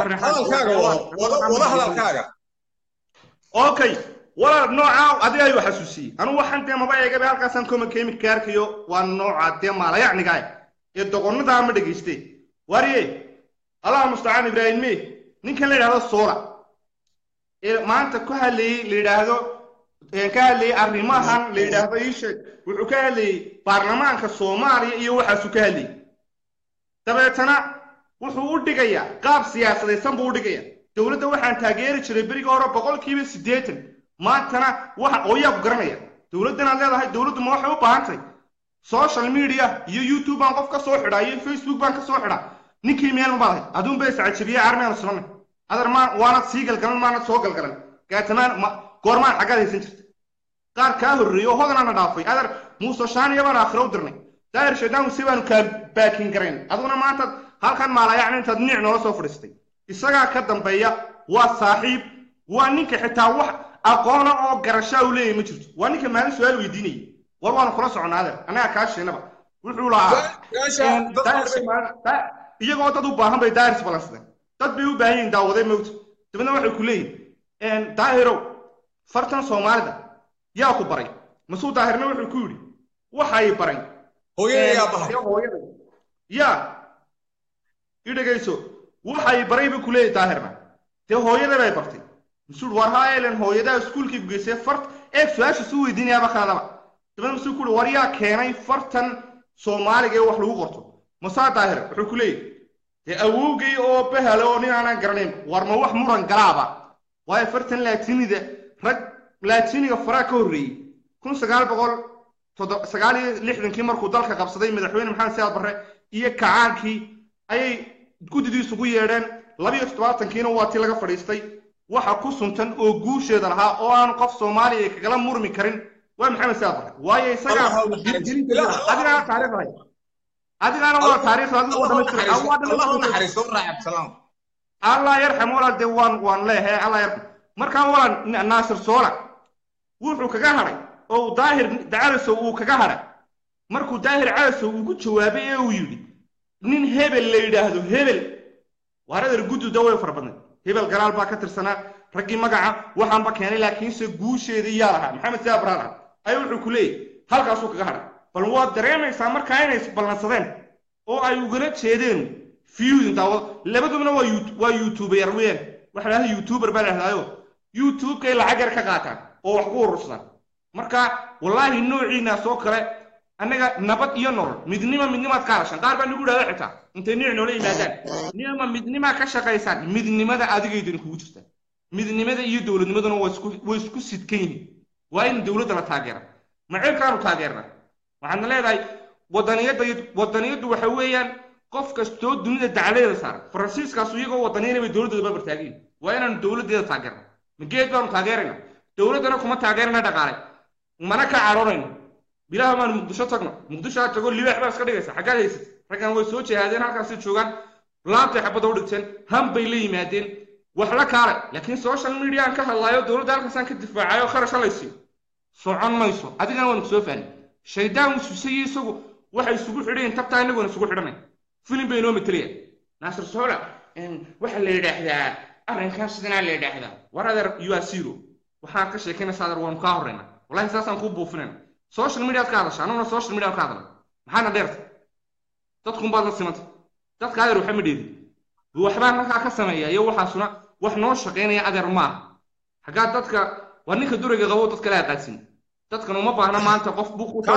wada hadalkaaga okay walaal nooca adiga ayuu xasuusiyey anugu waxaan dee maba eegaba halkaasaan koma keemik ka arkayo waa nooca dee maalayacniga ee doqonnadaa ma dhegayste wariye allah mustacaan ibraahim me ninkan la yidhahdo soola ee maanta ku hadlayey la yidhaahdo ka hadlayey arrimahan la yidhaahdo iisheeg wuxuu ka hadlayey baarlamaanka soomaaliya iyo waxaasuu ka hadlayey dabeetana wuxuu u dhigayaa qaab siyaasadaysan buu u dhigaya dowladda waxaan taageeri jiray beriga hore boqolkiiba siddeetan maantana waxa ooyaa ku garanaya dowladdan aad leedahay dowladdu ma waxay u baahan tahay social media iyo youtube baan qof ka soo xidhaa iyo facebook baan ka soo xidhaa ninkii meel ma baadahay aduun bay sacajabiye armeanu sulanay adar maa waanad sii galgalan maanad soo galgalan gaatamaan goormaan xaggaad haysan jirta qaar kaa horreeyey oo hodanaana dhaafay adar muuse shaaniya baan aakhiro u dirnay daahir shaydaan si baanu kaa baakin garayn aduguna maanta halkan maalayacni intaad niic noola soo fadhiistay isagaa ka dambeeya waa saaxiib waa ninka xitaa wax aqoona oo garashaa u leeyahay ma jirto waa ninka maalin su-aal weydiinayay war waanu kula soconnaa adeer annaga kaa sheenaba wuxuu lahaa iyagoo dad u baahan bay daahirs balansadeen dad bay u baahan yihiin daawaday mowta dabeedna waxay ku leeyihin daahirow fartan soomaalida yaa ku baray masuu daahirna wuxuu ku yidhi waxay baray hooyada yaa i dhegayso waxay baray buu ku leeyahy daahirna dee hooyada bay bartay masuul war haa elen hooyadaa iskuulkii ku geysay fart eeg su-aasha suu weydiinayaaba kaadaba dabeedna masuu ku yidhi war yaa keenay fartan soomaaliga ee wax lagu qorto musaa daahir wuxuu ku leeyahy dee awowgay oo bahale oo nin aanaan garanayn war ma wax muran galaaba waayo fartan laatinida rag laatiniga faraa ka horreeyey kun sagaal boqol sagaal iyo lixdankii markuu dalka qabsaday madaxweyne maxamed siyaad barre iyo kacaankii ayay guddidiisugu yeedheen labiyo toddobaatankiina waa tii laga fadhiistay waxa ku suntan oo guusheeda lahaa oo aanu qof soomaaliya kagala murmi karin waa maxamed siyaad barre waayo isagaa adigaa taariikhdahay adigaana waa taariikhda adiga waa dhamaystir allah yarxam walaal dee waan waan leeyahay allah yarxam markaan walaal naasir soola wuxuu kaga hadhay oo daahir calasow uu kaga hadhay markuu daahir calasow ugu jawaabay ee uu yidhi nin hebel la yidhaahdo hebel waaradar gudduda way fara badnay hebel galaal baa ka tirsanaa raggii magaca waxaanba keenay laakiinse guusheedii yaa lahaa maxamed siyaa baraan ah ayaa wuxuu ku leeyahy halkaasuu kaga hadhay bal waad dareemaysaa markaa inay isballansadeen oo ay ugala jeedeen fiyudin daawad labadubna waa waa youtuber weeyaan waxa lahada youtuber baa lahdaayo youtube-kay lacag yar ka qaataan oo wax ku urursadaan marka wallaahi noociinaas oo kale annaga nabad iyo nolol midnima midnimaad ka hadashaan qaar baa nagu idhahda xitaa intay niic noola yimaadaan nima midnimaa ka shaqaysaan midnimada adigaydin kugu jirtaan midnimada iyo dowladnimaduna way isku sidkan yihiin waa in dowladda la taageera maciibkaanu taageerna waxaadna leedahay wadaniyadda wadaniyaddu waxa weeyaan qof kastoo dunida dacladeeda saaran faransiiskaasu iyagoo wadaniyana bay dowladdooda barbartaagayin waa inaanu dowladdeeda taageerna mageed baanu taageerayna dowladdana kuma taageerana dhaqaale mana ka caroonayno bilaha maan muqdisho tagno muqdisho aad tago libaax baa iska dhigaysa xaggaad haysat raggan way soo jihaadeen halkaasay joogaan laantay xabadda u dhigteen han bay la yimaadeen wax la kaale laakiin social media aan ka hadlaayo dowladda halkaasaan ka difaacayo kharash halaysiyo socon mayso adigana waan kusoo fahmay shaydaan wasuusayey isagu waxay isugu xidhayin tabtaa inaguna isugu xidhanay filim bay inoo matelaya naasir sohola waxaa la yidhaahdaa arrinkan sidanaa la yidhaahdaa war adeer you are zero waxaan ka sheekaynaysa adeer waanu kaa horreyna wallahi saasaan kuu buufinayna social mediaad ka hadasha anuguna social media ka hadla maxaana dheerta dadkun baad la simanta dadka adeer waxa ma dheedin waxbaan halkaa ka sameeya iyo waxaasuna wax noo shaqaynaya adeer maaha xaggaa dadka waa ninka duriga qabo dadka la aqaadsin dadkan uma baahna maanta qof buuq u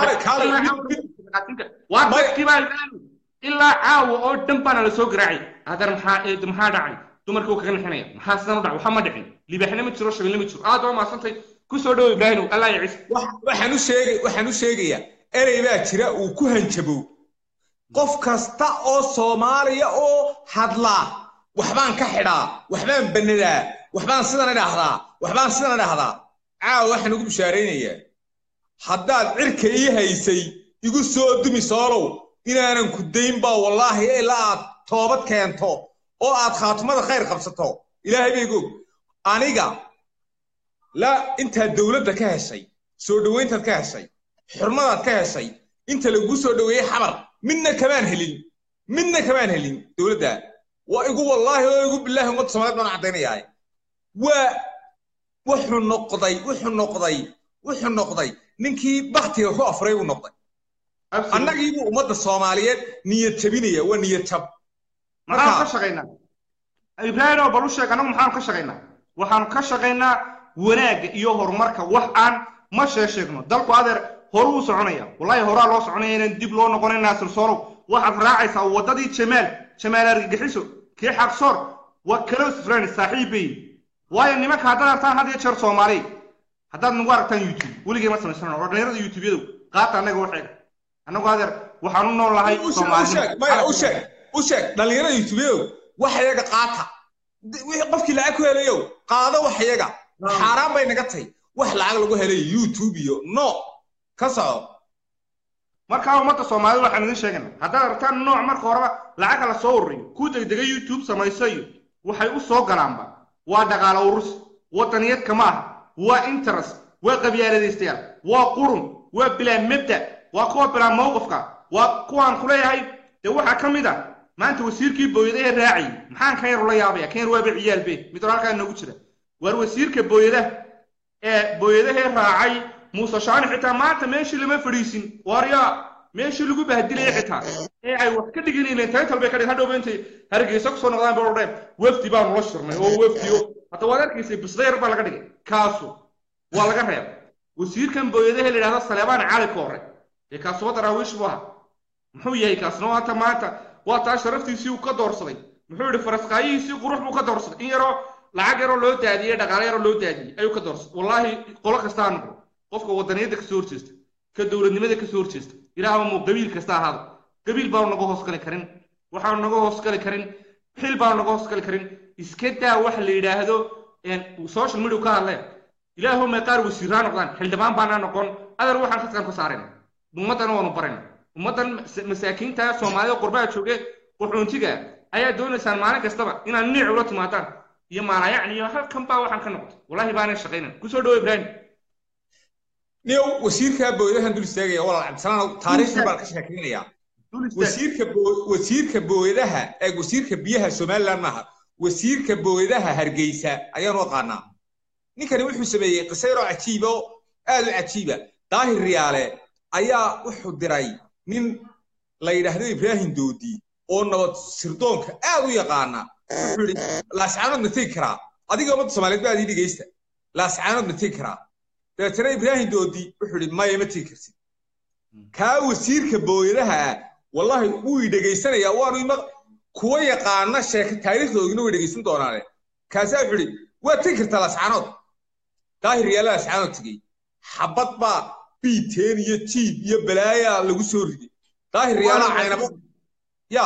waa dadkii baa ilaa caawa oo dhan baana la soo garaacay adeer maxaa eed maxaa dhacay dumarkii uu kaga nixinaya maxaa sidan u dhacay waxa ma dhicin libaaxna ma jiro shabeelle ma jiro aad waa maasantay ku soo dhowo ibraahimow allah ya ciise waxaan u sheegay waxaan u sheegayaa erey baa jira uu ku hanjabow qof kasta oo soomaaliya oo hadlaa waxbaan ka xidhaa waxbaan bannadaa waxbaan sidan idhaahdaa waxbaan sidan idhaahdaa caawa waxaan ugu bishaaraynayaa haddaad cirka ii haysay igu soo dumi soolow inaanan ku dayn baa wallaahi ilaa aad toobad keento oo aad khaatumada khayr qabsato ilaahay bay goog aniga la intaad dowladda ka heshay soo dhowayntaad ka heshay xurmadaad ka heshay inta laguu soo dhoweeyey xabar midna kamaan helin midna kamaan helin dowladda waa igu wallaahi oo igu bilaahi ummadda soomaaliyeed baan caddaynayaa waa wuxuu noqday wuxuu noqday wuxuu noqday ninkii baktiga ku afray buu noqday annagiibuu ummadda soomaaliyeed niyad jabinaya waa niyad jab maxaanu ka shaqaynaa ibraahim oo bal u sheeg annagu maxaanu ka shaqaynaa waxaanu ka shaqaynaa wanaagga iyo horumarka wax aan ma shee sheegno dalku adeer horu u soconaya wallahi horaa loo soconaya inaan dib loo noqonayn naasir soolow waxaad raacaysaa waddadii jamaal jamaal argagixiso kii xaqsoor waa close friend saaxiib bay waayo nimanka haddaad artaan had iyo jeer soomaali haddaad nagu aragtaan youtube weligay ma samaysano oo dhalinyarada youtube-yadu qaata annaga waxeega annagu adeer waxaan u nool lahay u sheeg u sheeg dhalinyarada youtube-yow wax iyaga qaata wixii qofkii lacag ku helayow qaado wax iyaga xaaraan bay naga tahay wax lacag lagu helayo youtube iyo no ka soco markaa ummadda soomaalida waxaan idin sheegayna haddaad aragtaan nooc marka horeba lacagka la soo ururiyo ku degdega youtube samayso iyo waxay u soo galaanba waa dhaqaalo urus waddaniyad kama aha waa interest waa qabyaaladaystayaal waa qurun waa bilaa mabda waa kuwa bilaa mowqifka waa kuwaan kuleeyahay dee waxaa ka mid a maanta wasiirkii booyadahe raacayay maxaan kan yar ula yaabaya kan yar waaba ciyaalbe mid hore halkaa noogu jira waar wasiirka booyadaha ee booyadahee raacay muuse shaani xitaa maanta meeshii lama fadhiisin waaryaa meeshii lagu bahdilaya xitaa ee ay wax ka dhiganayeen taytal bay ka dhig hadhowba intay hargeysa kusoo noqdaan ba odheen wafdi baanu la shirnay oo wafdiyo hadda waad arkaysay bisdayar baa laga dhigay kaasu waa laga reebay wasiirkan booyadahe la yidhahdo saleebaan cali koore dee kaasuba daraawiish buu ahaa muxuu yahay kaasna waata maanta waa taa sharaftiisii uu ka doorsaday muxuu yidhi faraskaayihiisii qurux buu ka doorsaday in yaroo lacag yaroo loo daadiyey dhaqaale yaroo loo daadiyey ayuu ka doorsaday wallaahi qolo kasta ha noqdo qofka wadaniyadda kasoo horjeesta ka dowladnimada kasoo horjeesta ilaahba muu qabiil kasta ahaado qabiil baanu naga hoos gali karin waxaanu naga hoos gali karin xil baanu naga hoos gali karin iska daa waxa la yidhaahdo social media ka hadleen ilaahu may qaar wasiiraa noqdaan xildhibaan baana noqon adeer waxaan khadkan ka saarayna ummaddana waanu barayna ummaddan masaakiinta soomaalida qurbaha jooge qaxoontiga ayaa doonaysaan maalin kastaba inaad niic ula timaadaan iyo maalayacni iyo halkan baa waxaan ka noqday wallahi baanay shaqaynan kusoo dhawo ibraahim niyow wasiirka booyadahan dul istaagaya walaal cabdisalaan taariikhda baan ka sheekaynayaa wasiirka wasiirka booyadaha ee wasiirka biyaha somaliland maaha wasiirka booyadaha hargeysa ayaanu aqaanaa ninkani wuxuu sameeyey qiso yaroo cajiiba oo aad u cajiiba daahir riyaale ayaa wuxuu diray nin la yidhaahdo ibraahim doodi oo nabad sirdoonka aad u yaqaana wuxuu yidhi laascaanood ma tegi karaa adiga ummadda soomaaliyeed ba adii dhegeysta laascaanood ma tegi karaa dabeetana ibraahim doodi wuxuu yidhi maya ma tegi kartid kaa wasiirka booyadaha ah wallahi wuu i dhegaysanayaa waanu ima kuwa yaqaana sheeka taariikhdoodina way dhegaysan doonaane kaasaa wuxuu yidhi waa tegi kartaa laascaanood daahir yaala laascaanood tegey xabad baa biiteen iyo jiib iyo balaayaa lagu soo riday daahir yaalaa caynabo ya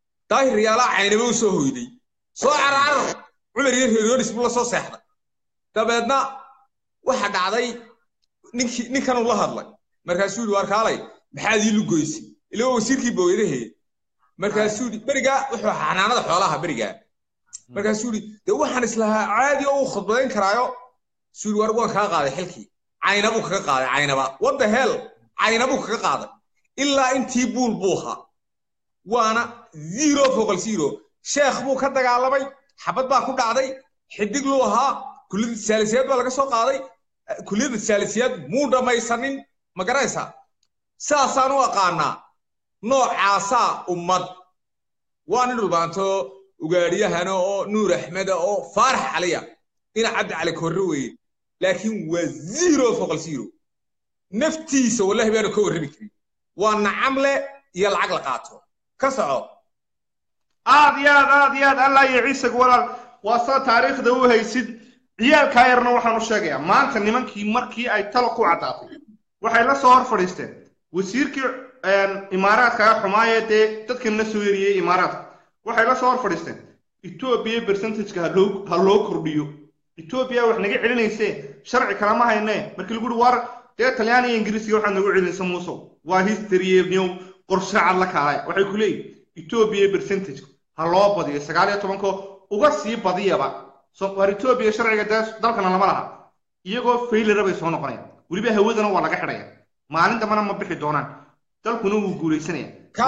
daahir yaalaa caynabo u soo hoyday soo cararar cumar iyo reeryonis buu la soo seexday dabeedna waxa dhacday ninkii ninkanuu la hadlay markaasuu yidhi waar kaalay maxaad ii lugoysay ila waa wasiirkii booyadahe markaasuu yidhi berigaa wuxuu ahaa xanaanada xoolaha berigaa markaasuu yidhi dee waxaan islahaa caadi oo uu khudbadayn karaayo suu yidhi waar waan kaa qaaday xilkii caynabuu kaga qaaday caynaba wadda hel caynabuu kaga qaaday ilaa intii buul buu ahaa waana zero foqol zero sheekh buu ka dagaalamay xabad baa ku dhacday xidig luu ahaa kulliyadda saalisiyaad baa laga soo qaaday kulliyadda saalisiyaad muu dhammaysanin ma garanaysaa saasaan u aqaanaa noocaasaa ummad waa nin dhulbaanto ugaadhiyahana oo nuur axmeda oo faarax caliya ina cabdi cali korre weeye laakiin waa zero foqol zero naftiisa wallahi baanu ka warrami karin waa nacamle iyo lacag la qaato ka soco aad iyo aad aad iyo aad allah iyo ciisag walaal waa saa taariikhda u haysid ciyaalkaa yarna waxaan u sheegayaa maanta nimankii markii ay talo ku caddaatay waxay la soo hor fadhiisteen wasiirkii imaaraadka xumaayee dee dadkanna soo eriyey imaaraadka waxay la soo hor fadhiisteen etoobiya percentageka haloo ha loo kordhiyo etoobiya wax naga celinayse sharci kalama hayne markii lagu uhi war dee talyaani iyo ingiriisiga waxaad nagu celinaysa muusow waa history new qorshe cad la kaalay waxay ku leeyihin etoobiya percentageka ha loo badiyo sagaal iyo tobankoo uga sii badiyaba war etoobiya sharciga dee dalkana lama laha iyagoo faylera bay soo noqonayaan weliba hawadana waa laga xidhaya maalin dambana ma bixi doonaan dalkuna wuu guulaysanaya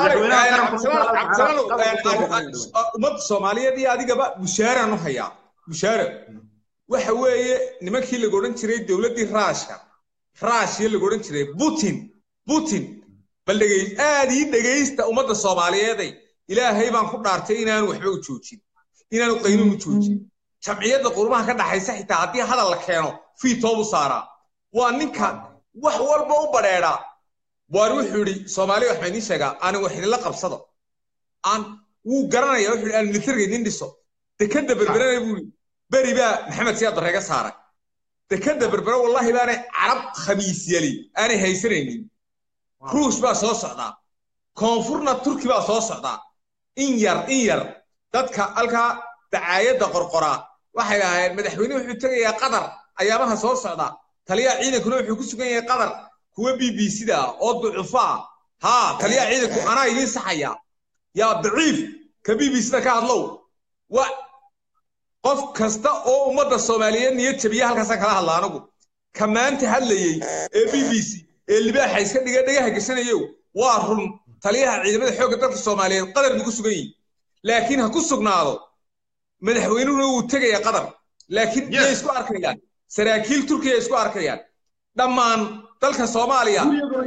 ummadda soomaaliyeed iyo adigaba bushaaraan u hayaa bushaara waxa weeye nimankii laga odhan jiray dowladdii raashka raashiya laga odhan jiray putin putin bal dhegey aad ii dhegaysta ummadda soomaaliyeeday ilaahay baan ku dhaartay inaanu waxba u joojin inaanu qaynuun u joojin jamciyadda qurumaha ka dhaxaysa xitaa haddii hadal la keeno fiitoobu saaraa waa ninka wax walba u badheedhaa waar wuxuu yidhi soomaaliya waxbaa idiin sheegaa aanin wax idinla qabsado aan wuu garanaya wuxuu yidhi aan militarga idin dhiso dekadda berberana buu yidhi beri baa maxamed siyaad darreega saaray dekadda berbere wallahi baanay carab khamiis yali aanay haysanaynin ruush baa soo socdaa koonfurna turki baa soo socdaa in yar in yar dadka halkaa dacaayadda qorqoraa waxay lahaayeen madaxweyne wuxuu tegayaa qatar ayaabaha soo socda taliyaha ciidankuna wuxuu ku sugan yahay qatar kuwa b b c da oo ducufa ah haa taliyaha ciidanku anaa idiin saxaya yaa daciif ka b b c da ka hadlow wa qof kasta oo ummadda soomaaliyeed niyad jabiya halkaasaan kala hadla anagu ka maanta hadlayey ee b b c ee libaaxa iska dhiga dhagaha gashanayow waa run taliyaha ciidamada xoogga dalka soomaaliyeed qatar buu ku sugan yihi laakiin ha ku sugnaado madaxweynuhuna wuu tegaya qatar laakiin yay isku arkayaan saraakiil turkiya isku arkayaan dhammaan dalka soomaaliya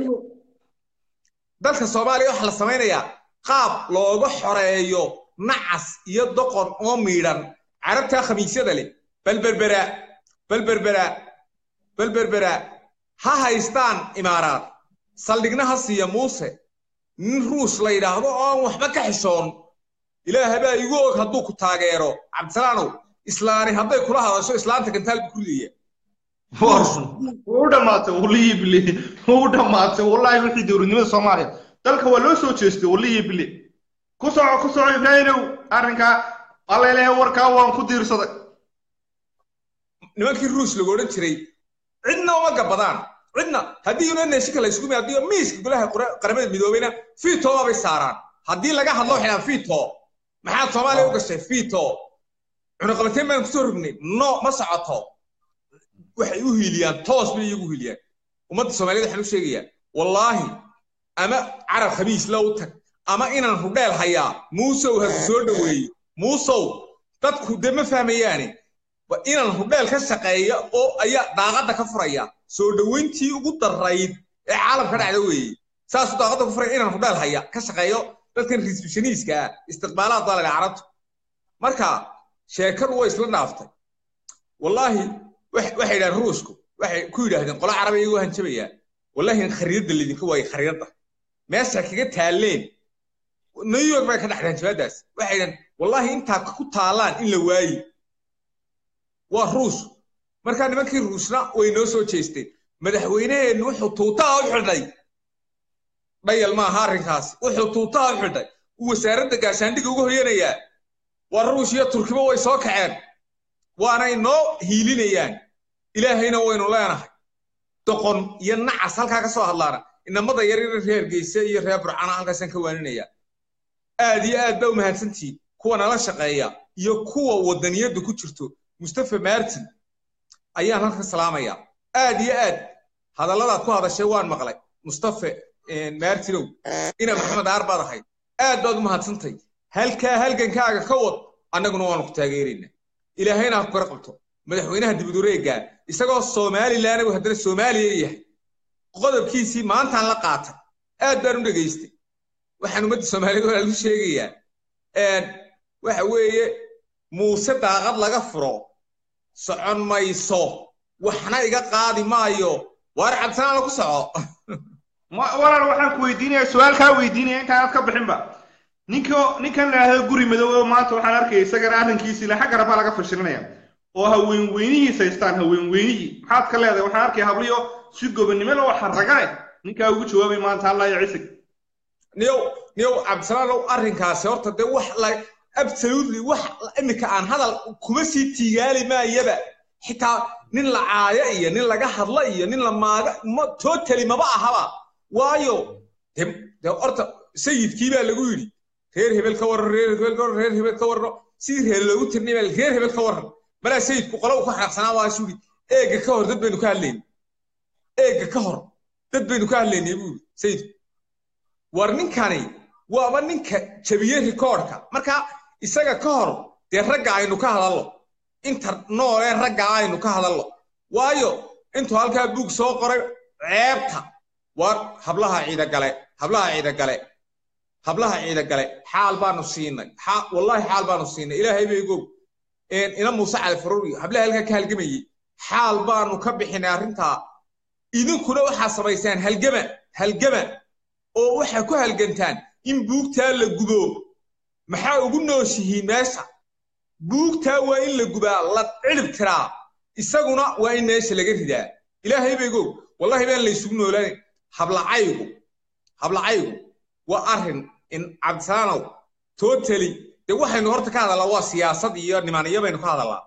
dalka soomaaliya waxaa la samaynayaa qaab looga xoreeyo nacas iyo doqon oo miidhan carabtaa khamiisyada leh balberbera balberbera balberbera ha haystaan imaaraad saldhigna ha siiya muuse nin ruus la yidhaahdo oo aan waxba ka xishoon ilaaha baa igu og hadduu ku taageero cabdisalaanow islaani hadday kula hadasho islaanta gantaal buu ku leeya wuu dhammaatay wallihii bile wuu dhammaatay wallahi wixii dowladnimada soomaaliya dalka waa loo soo jeestay wallihii bile ku soco ku soco ibraahimow arrinkaa allailehe warkaa waan ku diirsaday nimankii ruus lagu odhan jiray cidna uma gabadaan cidna haddii una neeshika la isugu haddii miiska golaha qaramada midoobeyna fito bay saaraan haddii laga hadlo waxay dhahaan fito maxaad soomaaliya u gashay fito cunaqabateen baan kusoo rognay no ma socoto waxay u hiiliyaan toos bay iyagu hiiliyaan ummadda soomaaliyeed waxaan u sheegayaa wallaahi ama carab khamiis la u tag ama inaan rudheel hayaa muusow hasu soo dhoweeyo muusow dadku dee ma fahmayaane inaan rudheel ka shaqeeya oo ayaa daaqadda ka furaya soo dhoweyntii ugu darayd ee caalamka dhacda weeye saasuu daaqadda ku furaya inaan rudheel haya ka shaqeeyo dadkan risbishaniiska ah istiqbaalaad baa laga carabta marka sheekadu way isla dhaaftay wallaahi waxay yidhahdeen ruushku waxay ku yidhaahdeen qola carabi iyagoo hanjabayaa wallahi khariidadda laydinka waayey khariidadda meesha kaga taaleen new york bay ka dhacdeen hanjabaadaas waxay yidhahdeen wallahi intaa ku taalaan in la waayi waa ruush markaa nimankii ruushna way noo soo jeesteen madaxweyneheennu wuxuu tuutaha u xidhay dhayal maaha arrinkaasi wuxuu tuutaha u xidhay uu wasaaradda gaashaandhiga uga hoyanayaa waa ruush iyo turkiba way soo kaceen waanay noo hiilinayaan ilaahayna waynu leenahay doqon iyo nacas halkaa ka soo hadlaana inamada yaryar reer geyse iyo reer burcana halkaasaan ka waaninayaa aad iyo aad baa u mahadsantihiin kuwa nala shaqeeya iyo kuwa wadaniyadda ku jirto mustafa martin ayaan halka salaamaya aad iyo aad hadalladaad ku hadashay waan maqlay mustafa martinow ina maxamed aar baad ahayd aad baad u mahadsantay halkaa halgankaaga ka wad annaguna waanu ku taageeraynaa ilaahayna ha ku kara qabto madaxweynaha dibudureega isagoo somalilan uu haddana soomaaliya yahay qodobkiisii maantaan la qaatay aad baan u dhegaystay waxaan ummadda soomaaliyeed walaa lagu sheegayaa waxa weeye muuse daaqad laga furo socon mayso waxna iga qaadi maayo waar cabsanaan lagu soco walaal waxaan ku weydiinaya su-aal kaa weydiinaya intaanaad ka bixinba ninka ninkan laahdo guri madow maanta waxaan arkaya isagana arrinkiisii le xagga rabaa laga fashilinaya oo haweenweynihiis haystaan haweenweynihii maxaad ka leedahay waxaan arkaya habliyo si gobonnimo loo xarragane ninkaa ugu jawaabay maanta allah iyo cisig niyow niyow cabdisalaanow arrinkaasi horta dee wax la absolutely wax iminka aan hadal kuma sii tiigaali maayaba xitaa nin la caaya iyo nin laga hadla iyo nin la maaga ma totally maba ahaba waayo de de horta sayidkii baa lagu yidhi reer hebel ka warran reer hebel ka warran reer hebel ka warran sidii reer loogu tirnay baa reer hebel ka warran malaa sayidku qolo uu ka xanaaqsanaa waa suu yidhi eega ka hor dad baynu ka hadlaynay eega ka hor dad baynu ka hadlaynay buu yidhi sayidku war ninkani waaba ninka jabiyey rikoodhka marka isaga ka hor dee ragga aynu ka hadallo inta noolee ragga aynu ka hadallo waayo intuu halkaa buug soo qoray ceebta war hablaha ciidagale hablaha ciidagale hablaha ciidagale xaal baanu siinay wallahi xaal baanu siinay ilaahay bay gow ina muuse cali faruuri hablaha halkaa ka halgamayey xaal baanu ka bixinay arrintaa idinkuna waxaa samaysaan halgama halgama oo waxaa ku halgantaan in buugtaa la gubo maxaa ugu nooshihiin meesha buugtaa waa in la gubaa la cilib tiraa isaguna waa in meesha laga ridaa ilaahay bay gow wallahi baan la isugu noolaanayn hablacaygu hablacaygu waa arrin in cabdisalaanow totally dee waxaynu horta ka hadallaa waa siyaasad iyo nimaniyo baynu ka hadallaa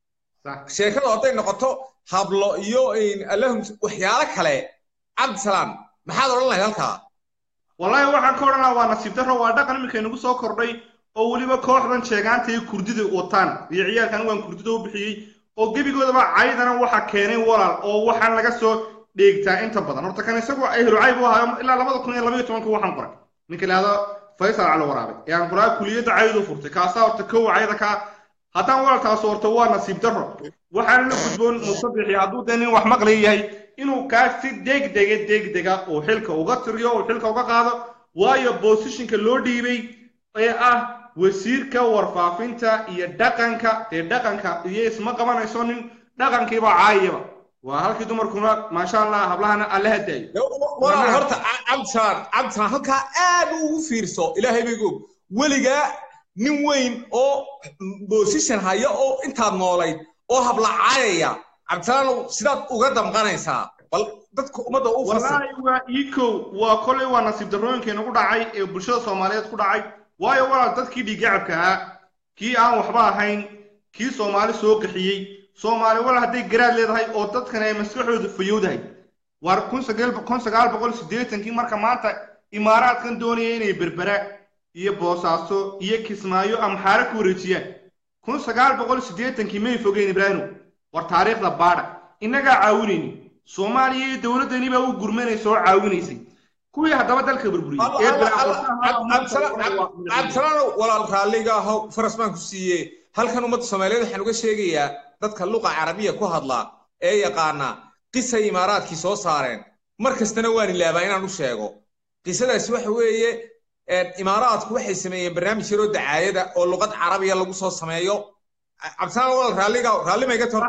sheekadu hadday noqoto hablo iyo allahum waxyaalo kale cabdisalaam maxaad odhan lahayd halkaa wallahi waxaan ka odhanaa waa nasiib darro waa dhaqan iminka inagu soo kordhay oo weliba kooxdan sheegaanta iyo kurdida wataan iyo ciyaalkan waan kurdida u bixiyey oo gebigoodaba caydana waxa keenay walaal oo waxaan laga soo dheegtaa inta badan horta kan isagu ehlu cayb u ahayo ilaa labada kun iyo labaiyo tobanka waxaan qoray ninka lahado faysal cali waraabe ee aan qoraa kuliyadda caydu furtay kaasaa horta kow cayda kaa haddaan walaalkaas horta waa nasiib darro waxaan la gudboon musabixi hadduu dee nin wax maqlay yahay inuu kaa si degdega degdega uu xilka uga tiriyo uu xilka uga qaado waayo bosishinka loo dhiibay ee ah wasiirka warfaafinta iyo dhaqanka dee dhaqanka iyo isma qabanayso nin dhaqankiiba caayaba waa halkii dumarkuna maasha allah hablahana alla hadaayo horta cabdisaan cabdisaan halkaa aad ugu fiirso ilaahay bay goog weligaa nin weyn oo bosishan haya oo intaad noolayd oo habla caayaya cabdisalaanow sidaad uga damqanaysaa bal dadka ummadda u wallaahi waa iikow waa kolley waa nasiib darrooyinka inagu dhacay ee bulshada soomaaliyeed ku dhacay waayo walaal dadkii dhiigacabka ahaa kii aan waxba ahayn kii soomaali soo qaxiyey soomaali walaal hadday garaad leedahay oo dadkan ay maskaxooda fayowdahay waar kun sagaal boqol siddeetankii marka maanta imaaraadkan doonaya inay berbera iyo boosaaso iyo kismaayo amxaare ku wareejiyaan kun sagaal boqol siddeetankii may fogeen ibraahimo war taariikhda baadha innagaa caawinayni soomaaliya iyo dowladdani baa u gurmanaysa oo caawinaysay kuwii haddaba dalka burburiyey cabdisalaanow walaal raalliga ahow faras baan ku siiye halkan ummadda soomaaliyeed waxaan uga sheegayaa dadka luqa carabiya ku hadlaa ee yaqaana qisay imaaraadkii soo saareen mar kastana waan ilaabaa inaan u sheego qisadaasi waxa weeye imaaraadku waxay sameeyeen barnaamij yaroo dacaayada oo luqad carabiya lagu soo sameeyo cabdisalaam walaal raalliga raalli mayga tor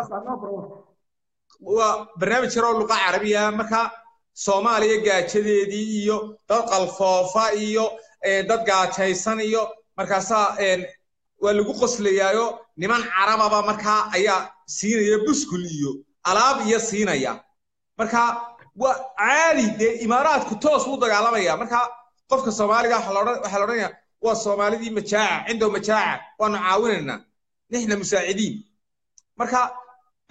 waa barnaamij yaroo luqa carabiya marka soomaaliya gaajadeedii iyo dad qalfoofa iyo dad gaajaysan iyo markaasaa waa lagu qoslayaayo niman carababa markaa ayaa siinaya buskul iyo alaab iyo siinaya marka waa caadi dee imaaraadku toos u dagaalamaya marka qofka soomaaliga waxaa la odhanaya waa soomaalidii majaaca cindow majaaca waanu caawinaynaa nixna musaacidiin marka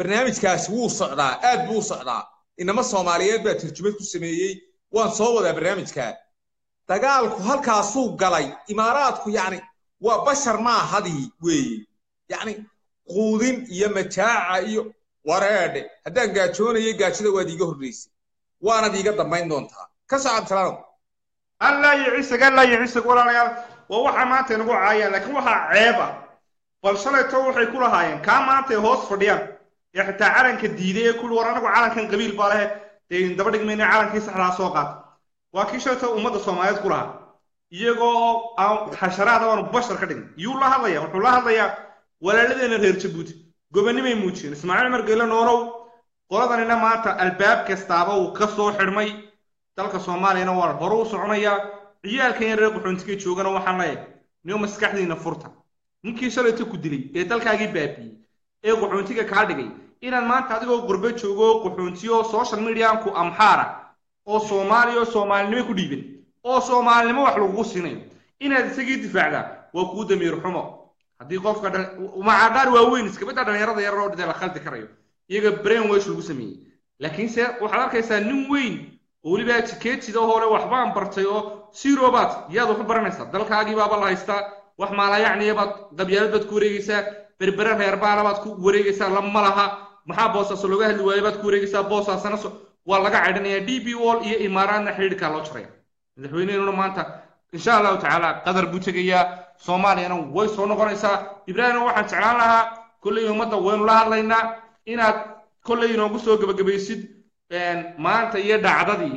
barnaamijkaasi wuu socdaa aad buu u socdaa inama soomaaliyeed baa turjumad ku sameeyey waan soo wadaa barnaamijkaa dagaalku halkaasuu galay imaaraadku yacni waa bashar maahadii weeye yacni quudin iyo majaaca iyo wareedhe haddaan gaajoonayay gaajada waad iiga horraysay waanad iiga dambayn doontaa ka soo cabdisalaanow allah iyo ciisag allah iyo ciisag walaalayaal waa waxaa maanta inagu caayaan laakiin waxaa ceeb ah bal shalayto waxay ku lahaayeen kaa maanta ay hoos fadhiyaan ee xitaa calanka diiday ee kuli war anagu calankan qabiil baa lehe dee daba dhigmayna calankii saxdaa soo qaata waa kii shalayto ummadda soomaaliyeed ku lahaa iyagoo aan xasharaada aanu bashar ka dhigin yuu la hadlaya wuxuu la hadlayaa walaaladeena reer jabuuti gobonimay muujiyeen ismaaciil margeele noolow qoladanina maanta albaab kastaaba uu ka soo xidhmay dalka soomaaliyana waa hore u soconayaa ciyaalkan yar reer qaxoontiga joogana waxaan leeyahay niyo maskaxdiina furta ninkii shalayta ku dilay ee dalkaagii baabiyey ee qaxoontiga kaa dhigay inaad maanta adigoo gurbe joogo qaxoontiyo social medianku amxaara oo soomaaliya oo soomaalinimo ku dhiiban oo soomaalinimo wax lagugu siinayo inaad isagii difaacdaa waa kuu damiir xumo haddii qofka macadhaar waaweyn iskabadda dhalinyarada yar oo dhintay la khaldi karayo iyaga brain wash lagu sameeyey laakiinse waxaad arkaysaa nin weyn oo weliba jikeetida hore waxbaan bartay oo sirobaad yaad wax u baranaysaa dalkaagii baaba la haystaa wax maalayacniya baad qabyaalad baad ku wareegaysaa berbere reerbaala baad ku wareegaysaa lama laha maxaa boosaaso looga hadli waayo baad ku wareegaysaa boosaasana waa laga caydhanayaa d b wall iyo imaaraadna xidhiidhkaa loo jaraya madaxweyneheenuna maanta insha allahu tacaala qadar buu tegayaa soomaaliyana way soo noqonaysaa ibraahimna waxaan jeclaan lahaa kolley ummadda waynu la hadlaynaa inaad kolley inoogu soo gebagabaysid maanta iyo dhacdadii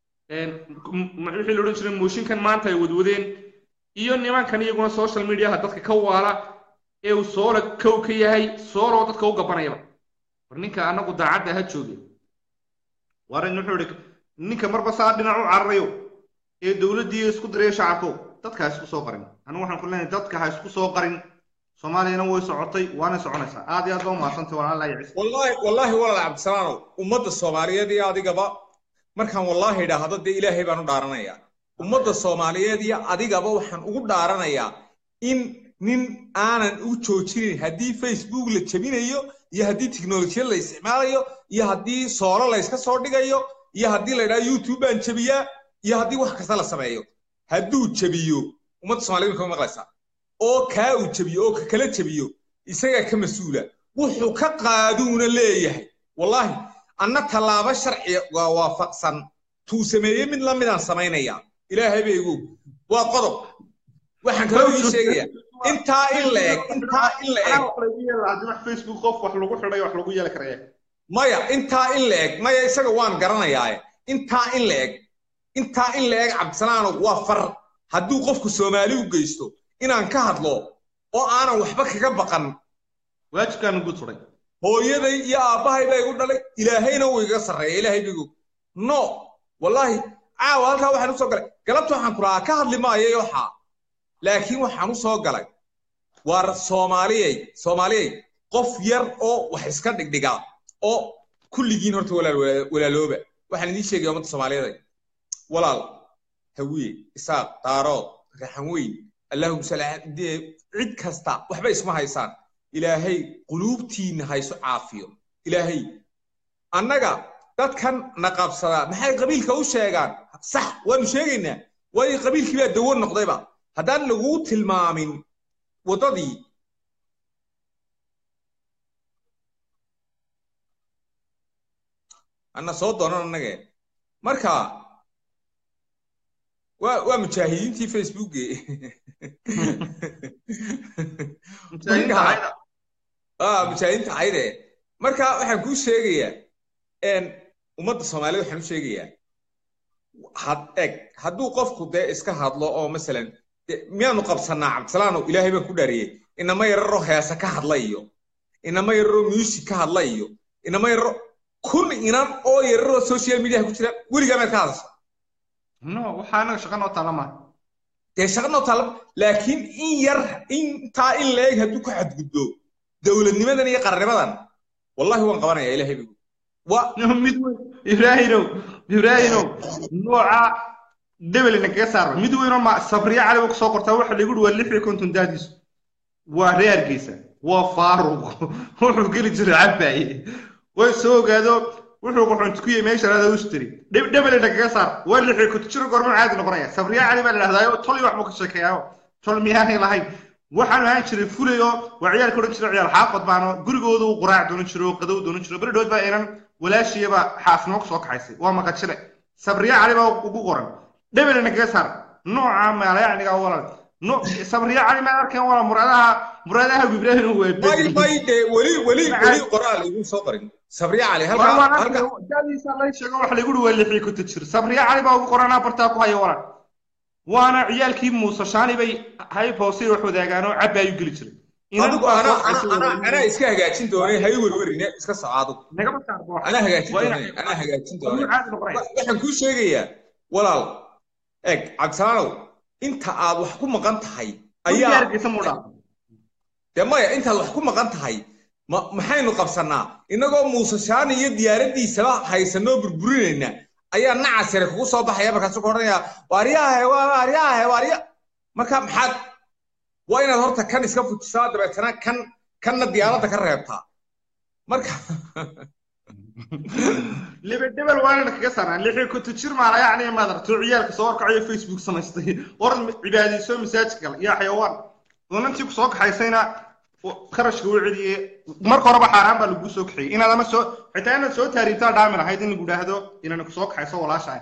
wixii la odhan jiray mooshinkan maanta ay wadwadeen iyo nimankan iyaguna social mediaha dadka ka waala ee uu soola kow ka yahay sooloo dadka u gabanayaba war ninka anagu daacadda ha jooge warin wuxuu ihi ninka marba saa dhinac u cararayo ee dowladdii isku diraya shacabko dadka ha isku soo qarin anigu waxaan ku leenahay dadka ha isku soo qarin soomaaliyana way socotay waana soconaysaa aad iyo aad baa umahadsantay walaalaha iyo wallaahi wallaahi walaal cabdisalaanow ummadda soomaaliyeed iyo adigaba markaan wallaahi idhaahdo dee ilaahay baan u dhaaranayaa ummadda soomaaliyeed iyo adigaba waxaan ugu dhaaranayaa in nin aanan u joojinin haddii facebook la jebinayo iyo haddii tiknolojiyad la isticmaalayo iyo haddii soolo layska soo dhigayo iyo haddii la idhaha youtube baan jebiyaa iyo haddii wax kasta la sameeyo hadduu jebiyo ummadda soomaaliyed kama maqlaysaa oo kaa uu jebiyo oo ka kala jebiyo isagaa ka mas-uula wuxuu ka qaaduuna leeyahay wallaahi anna tallaabo sharciga waafaqsan tuu sameeyey mid la midaan samaynaya ilaahay bay igu waa qodob waxaan kaloo ii sheegaya intaa in la eg intaa in la eg facebook qof wax lagu xidhay wax lagu yeeli karaya maya intaa in la eg maya isaga waan garanayaaye intaa in la eg intaa in la eg cabdisalaano waa far hadduu qofku soomaali u geysto inaan ka hadlo oo aanan waxba kaga baqan waajibkaanu guud suray hooyaday iyo aabbahay baa igu dhalay ilaahayna wuu igaga sarreeya ilaahay bigu no wallaahi caawa halkaa waxaan u soo galay galabta waxaan ku lahaa ka hadli maayay waxaa laakiin waxaan u soo galay waar soomaaliyey soomaaliyey qof yar oo wax iska dhigdhiga oo kulligiin horta walaal walaalooba waxaan idiin sheegaya ummadda soomaaliyeed walaal hawiye isaaq daarood raxan weyn allahum salaaxdee cid kasta waxba isma haysaan ilaahay quluubtiinna hayso caafiyo ilaahay annaga dadkan na qabsadaa maxay qabiilka u sheegaan sax waanu sheegaynaa waayo qabiilkii baa dawo noqdayba haddaan laguu tilmaamin waddadii anna soo doonan annage marka waa waa mujaahidiintii facebooke mujaahidiinta cayde marka waxaan kuu sheegayaa ummadda soomaaliyed waxaan u sheegayaa had eg hadduu qofku dee iska hadlo oo masalan miyaanu qabsanaa cabdisalaano ilaahay baan ku dhaariyey inama yararo heesa ka hadla iyo inama yararo music ka hadla iyo inama yararo kun inan oo yararo social mediaha ku jira weligaa maad ka hadasha no waxaa anaga shaqa noo taala maaha dee shaqa noo taala laakiin in yar intaa in la eg hadduu ku xadgudbo dowladnimadan iyo qarnimadan wallahi waan qabanaya ilaahay bigu wa mid weyn ibraahinow ibraahinow nooca debelina kaga saarba mid weynoo ma sabriya cali ku soo qortaa waxa lagu waa lix iyo konton daadiisu waa reer hargeysa waa faaruq wuxuu geli jiray cabaaye way soo ogaado wuxuu quxunti ku yahay meesha laada ustri dhebele kaga saar waa lixii kutujiro gorman caadi noqonaya sabriya cali baa la dhahdayo tol iyo waxbuu ka sheekeeyaa tol miyaanay lahayn waxaan ahaan jiray fulay oo waa ciyaalka odhan jiray ciyaal xaafad baano gurigooda uu quraac doonan jiro oo qadow doonan jiro beri dhood baa inan walaashiyaba xaasnimo kusoo kaxaysay waa maqajile sabriya cali baa ugu qoran dhebelena kaga saar nooca maalayacniga walaal no sabriya cali ma arkeen walaal muradaha muradaha ibraahim waa may may de weli weli weli qoraal igu soo qorin sabriya cali halka halka dadiisa lay sheego wax lagu dhuwa lixii ku tajir sabriya cali baa ugu qoranaa bartaa ku haya walaal waana ciyaalkii muuse shaani bay hayb hoose wax wadaagaan oo cabba ayuu geli jiray adigu ana ana ana iska hagaajin doonay hay werwerine iska socaado nagama saarbo ana hagaajin doonay ana hagaajin doonay caadi noqonaya waxaan kuu sheegayaa walaal eg cabdisalaanow inta aad wax ku maqan tahay ayaa diyaarkiisa muu dhaaf dee maya intaad wax ku maqan tahay ma maxaynu qabsannaa innagoo muuse shaani iyo diyaaraddiisaba haysanoo burburinayna ayaa nacasire kugu soo baxaya markaasu ku odhanaya waaryahe waaryahe waarya marka maxaad waa inaad horta kan iska fujisaa dabeetana kan kanna diyaaradda ka reebtaa marka libedebel waa inaan kaga saarnaa lixii kuntu jir maala yacni madarto ciyaalka soo horkacayo facebook samaystay war cibaadayso masaajid gal yaa xayawaan doonantii ku soo kaxaysayna kharashka u celiyey marka horeba xaaraan baa lagu soo kaxeeyey inaad ama soo xitaa inaad soo taariibtaa dhaami lahayd in lagu idhaahdo inaan ku soo kaxayso walaashahay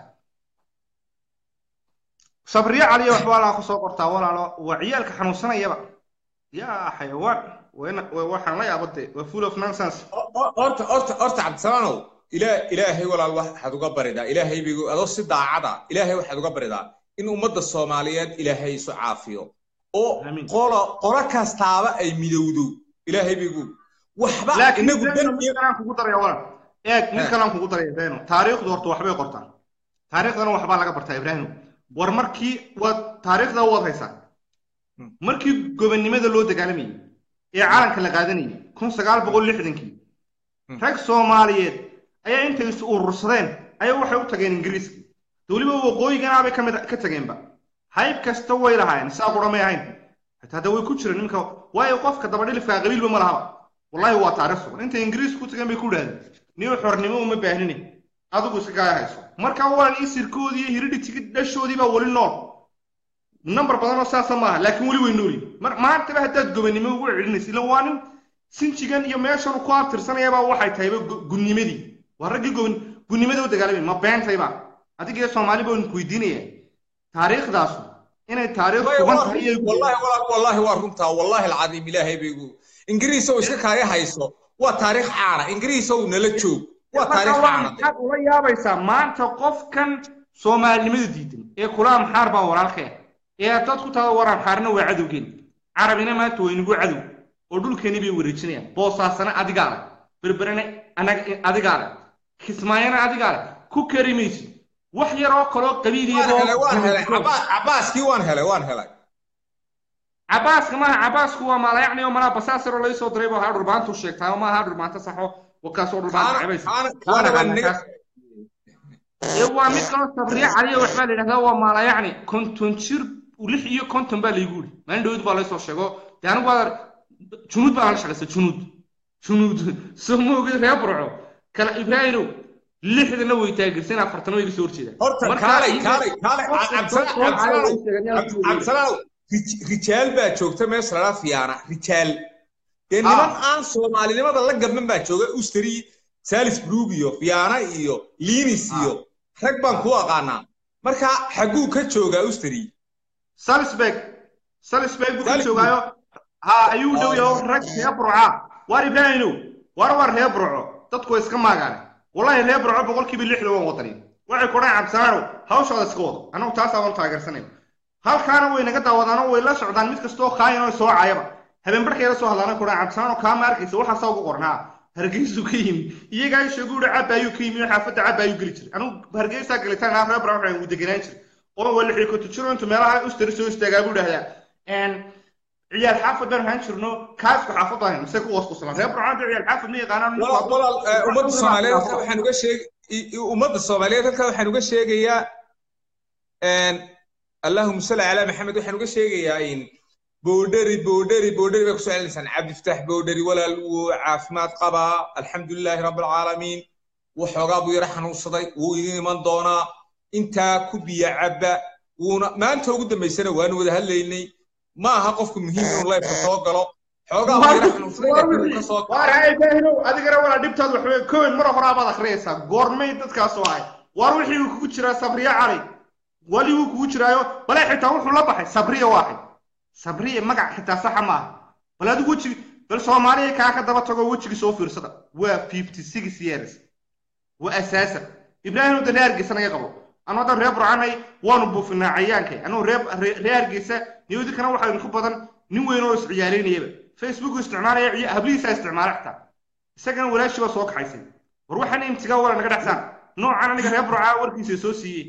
sabriye caliya waxba walaa ku soo qortaa walaalo waa ciyaalka xanuunsanayaba yaa xayawaan waxaan la yaabade waa full of nonsense horta horta horta cabdisalaanow ilaa ilaahay walaal waxaad uga baridaa ilaahay bigu adoo si daacada ilaahay waxaad uga baridaa in ummadda soomaaliyeed ilaahay isu caafiyo oo qolo qolo kastaaba ay midowdo ilaahay bigu waxba inagu danaan kugu daraya walaal eeg nin kalaan kugu daraya ibraahim taariikhdu horta waxbay qortaa taariikhdana waxbaa laga bartaa ibraahim war markii waad taariikhda waad haysaa markii gobonnimada loo dagaalamayay ee calanka la qaadanayay kun sagaal boqol lixdankii rag soomaaliyeed ayaa intay is urursadeen ayaa waxay u tageen ingiriiska weliba waqooyiganaabay ka mid ka tageenba hayb kasta way lahaayeen saa qura may ahayn hataa hadda way ku jireen nimanka waayo qofka dabadhilifkaa qabiilba ma lahaba wallahi waa taariikh sugan intay ingiriiska ku tageen bay ku idhahdeen niyo xornimo uma baahnine adigu iska gaaya hayso marka walan isirkoodii iyo hiridhitigi dhashoodii baa weli nool number badan oo saasa maaha laakiin weli way noolyihin mar maantaba haddaad gobonnimo ugu celinaysa ila waa nin sinjigan iyo meeshan ku abtirsanayabaa waxay tahayba gunnimadii waa raggii gobon gunnimada u dagaalamay ma beentayba adiga soomaali baan ku weydiinaya taariikhdaasu inay taariikh sugan tahay wallahi wallahi waa runtaa wallahi alcadiim ilaahay baygu ingiriis oo iska kaaya hayso waa taariikh caana ingiriis oo nala joog waa taariikh caana maxaad ula yaabaysaa maanta qofkan soomaalinimada diidan ee kula maxaar baa walaalkee ee dad ku taada war amxaarna waa cadowgeen carabina maanta waa inagu cadow oo dhulkeeni bay wareejinayaan boosaasana adigaa leh berberene anaga adigaa leh kismaayana adigaa leh ku kari maysid wax yar oo kaloo qabiiliyabaaskii waan helay waan helay cabaaska maaha cabaasku waa maalayacni oo malaa basaasiroo lai soo diray boo haa dhurbaantu sheegtaa oo maaha dhurbaanta saxo wakaasoo dhurbaanta cabaysa waa mid kaloo sabriye caliya waxbaa la yidhahdaa waa maalayacni konton jir lix iyo konton baa laygu yidhi maalin dhawid baa laysoo sheego dee anigu waa junuud baa la shaqaysa junuud junuud soo moogid reer burco kala ibraahimow lixdana way taageersan afartana way iga soo horjeedaan horta kaalay kaalay kaalay cabdisalaanow rijaal baa joogta meesha lala fiyaana rijaal dee niman aan soomaalinimada la gaban baa jooga usteri salisbrug iyo fiyaana iyo linis iyo rag baan ku aqaanaa marka xagguu ka joogaa usteri salisbeg salisbeg buu ka joogaayo ha ayuu dhow yaho rag reer burca waar ibraahimow war war reer burco dadku way iska maagaane wallahi reer burco boqolkiiba lixda waan wadani waxay ku dhahan cabdisalaanow hawshooda iska wado annagu taasaa waan taageersanay halkaana way naga daawadaanoo way la socdaan mid kastoo kaayan oo soo caayaba habeen barkay la soo hadlaana ku dhahan cabdisalaanow kaa ma arkaysa waxaasaa ugu qornaa hargeysuu ka yimi iyagaa sheegu uri cabba ayuu ka yimi oo xaafadda cabba ayuu geli jiray anugu hargeysaa galitaan naa reer burco waxaan ugu deganaan jiray oo waa lixii kuntu jiro intu meelaha ustari soo istaagaa buu dhahdaa ciyaal xaafad baan ahaan jirno kaasku xaafad baan mise ku wasquslan reer burcaan ciyaal xaafad ma yaqaanaan walaal ummadda soomaaliyeed halka waxaan uga sheeg ummadda soomaaliyeed halka waxaan uga sheegayaa allahuma salli calaa maxamed waxaan uga sheegayaa in boodheri boodheri boodheri bay kusoo celinaysaan cabdifataax boodheri walaal wuu caafimaad qabaa alxamdulilaahi rabbilcaalamiin waxoogaa buu yara xanuunsaday wuu idin iman doonaa intaa ku biya cabba wuuna maanta ugu dambaysana waanu wada hadlaynay ma aha qofku muhiim inuu leybka soo galo xoogaa buu yara xanuunsaday laakiin wuu ka soo waar hay baahinow adigana walaa dhibtaad waxwey kowen mar horaa baad akhriyaysaa goormay dadkaas oo ahay waar wixii uu kugu jiraa sabriya cali wali wuu kugu jiraayo bale xitaa wuxuu la baxay sabriya waaxay sabriya magac xitaa saxa ma aha bal adigu weji bal soomaaliya kaa ka daba tago wejigii soo fiirsada waa fifty six years waa asaasa ibraahim wadda reer hargeysa naga qabo anu haddan reer burcanay waanu buufinaa cayaankay anugu reer reer hargeysa niyadi kana waxaa idinku badan nin weyn oo isciyaalaynayaba facebook isticmaalaya ciya- hablihiisaa isticmaala xitaa isagana walaashii baa soo kaxaysay war waxaan imtigaa wala naga dhexsaan noocan aniga reer burcaa warkiisa soo siiyey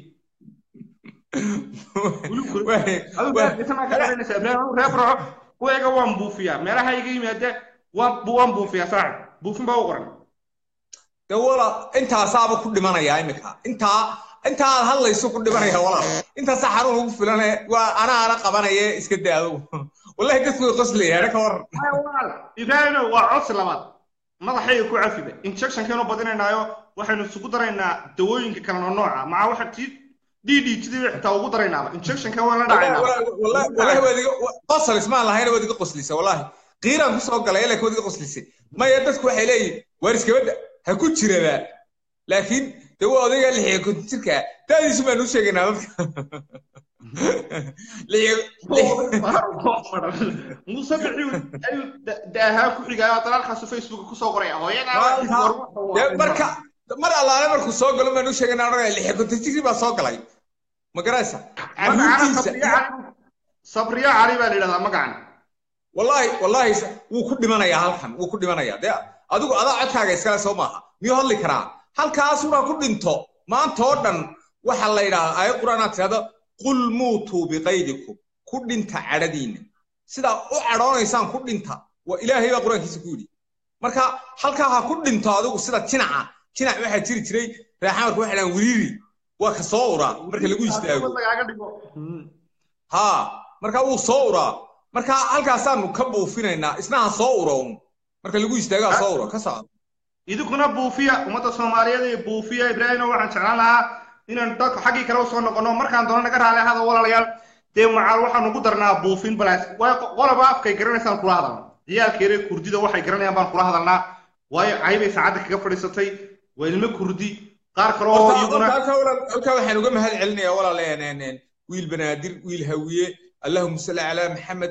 adigu reer hargeysa maa ka dhalanaysaa ibraahim anigu reer burco kuwayga waan buufiyaa meelaha iga yimaade waan waan buufiyaa saaxib buufin baa u qoran de walaal intaasaaba ku dhimanayaa imika intaa intaa aad hadlayso ku dhimanaya walaal intaasaa xarun ugu filane waa anaana qabanaya iska daa adugu wallahi dadku way qoslayaana ka waran ibraahimo waa codsi labaad madaxayga ku cafiba injectionkeenu badinaynaayo waxaynu isugu daraynaa dawooyinka kale oo nooca maca waxa tii ddtd xitaa ugu daraynaaba injectionka waan la dhacaynaa wallahi waad iga qosol ismaan lahayna waad iga qoslisa wallahi qiiraan kusoo galay laakiin waad iga qoslisay maya dadku waxay leeyihin waar iskabadda ha ku jiraba laakiin de waa odayga lixiya konton jirka daadiisu baan u sheegaynaa dadka muuse bixi ayuu daahaa ku xigaayo dalaalkaasu facebook kusoo qoraya Dee marka mar allaale markuu soo galo baan u sheegaynaa odhanaya lixiya konton jirkii baa soo galay ma garaysa caruurtiisa sabriya cali baa la yidhahdaa magacan wallahi wallahi wuu ku dhimanayaa halkan wuu ku dhimanayaa dee adigu adaa codkaaga iskale soo maaha miyuu hadli karaa halkaasuna ku dhinto maanta oo dhan waxa la yidhaahdaa aayad qur-aanaad tirahdo qul muutuu biqaydikum ku dhinta cadhadiinna sidaa u cadhoonaysaan ku dhinta waa ilaahay baa qur-aankiisa ku yidhi marka halkaa ha ku dhinto adigu sida jinaca jinac waxaa jiri jiray reexamarka waxay dhahaan wiriiri waa ka soo uraa marka lagu istaago haa marka wuu soo uraa marka halkaasaanu ka buufinaynaa isna ha soo uroon marka lagu istaago ha soo uro ka socdo idinkuna buufiya ummadda soomaaliyeed ee buufiya ibraahimo waxaan jeclaan lahaa inaan dadka xaggii kale usoo noqono markaan doono naga raali ahada walaalayaal dee macaal waxaan ugu darnaa buufin balaas waayo qolaba afkay garanaysaan kula hadalna ciyaalkeere kurdida waxay garanayaan baan kula hadalnaa waayo caybay saacadda kaga fadhiisatay waa ilmo kurdi qaar kale oo iyaguna halkaa waxaan uga mahad celinayaa walaal wiil banaadir wiil hawiye allahuma salli calaa maxamed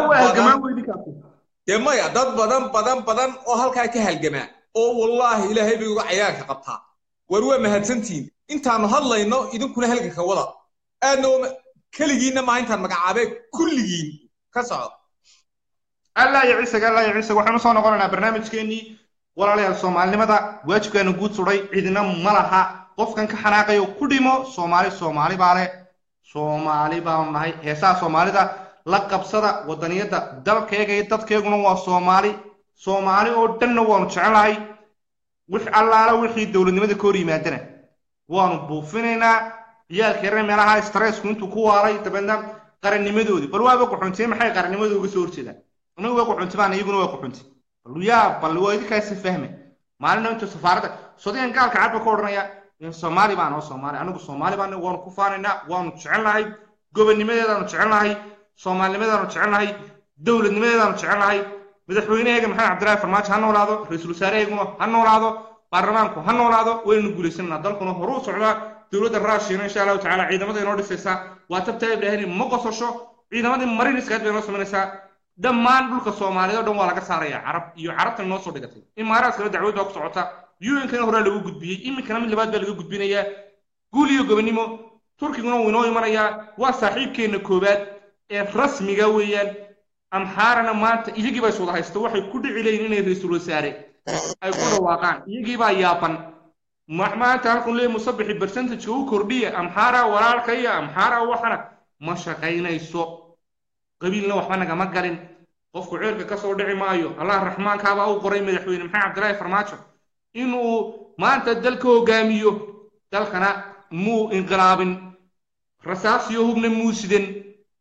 dee maya dad badan badan badan oo halkaa ka halgamaa oo wallaahi ilaahay bay uga cayaarka qabtaa war waa mahadsantihiin intaanu hadlayno idinkuna halganka wada aadna keligiinna maaha intaan magacaabee kulligiin ka socdo allah iyo ciisaga allah iyo ciisaga waxaanu soo noqonaynaa barnaamijkeennii walaalayaal soomaalinimada waajibkaanu guud sudhay cidina ma laha qofkan ka xanaaqayo ku dhimo soomaali soomaali baa leh soomaali baanu nahay heesaha soomaalida la qabsada wadaniyadda dalkeega iyo dadkeeguna waa soomaali soomaali oo dhanna waanu jecelnahay wix allaala wixii dowladnimada ka hor yimaadana waanu buufinaynaa ciyaalkeerna meelaha stressku intuu ku waaray dabeedna qarannimadoodii bal waaba quxuntiye maxay qarannimadooda uga soo horjeedaan anagu waa quxunti baan iyaguna waa quxunti bal yaa bal waa idinkaasi fahme maalina intuu safaaradda sodigan gaalka cadba ka odhanaya soomaali baan oo soomaali anigu soomaali baan waanu ku faanaynaa waanu jecelnahay gobonnimadeedaanu jecelnahay soomaalinimadeedaanu jecelnahay dowladnimadeedaanu jecelnahay madaxweynaheega maxamed cabdillaahi farmaajo ha noolaado ra-iisul wasaaraheeguna ha noolaado baarlamaanku ha noolaado waynu guulaysananaa dalkuna horuu socdaa dowladda raashiyana insha allahu tacaala ciidamada inoo dhisaysaa waa tabtaa ibraahim ma qososho ciidamadii mariniskaad bay inoo samaynaysaa dhammaan dhulka soomaaliyeed oo dhan waa laga saaraya carab iyo carabtan noo soo dhigatay imaaraadkana dacwad baa ku socota un-kana horaa lagu gudbiyey iminkana mid labaad baa laga gudbinayaa guul iyo gobonnimo turkiguna wuu inoo imanayaa waa saaxiibkeenna koowaad ee rasmiga weeyaan amxaarana maanta iyagii baa iswada haysta waxay ku dhici leeyihin inay ra-iisul wasaare ay ku dhawaaqaan iyagii baa yaaban maanta halkun leey musabixi percentageka u kordhiya amxaara walaalka iyo amxaara waxana ma shaqaynayso qabiilna waxba nagama galin qofku ceelka ka soo dhici maayo allah raxmaankaabaa u qoray madaxweyne maxamed cabdillaahi farmaajo inuu maanta dalka hogaamiyo dalkana muu inqilaabin rasaasiyo hubna muu sidan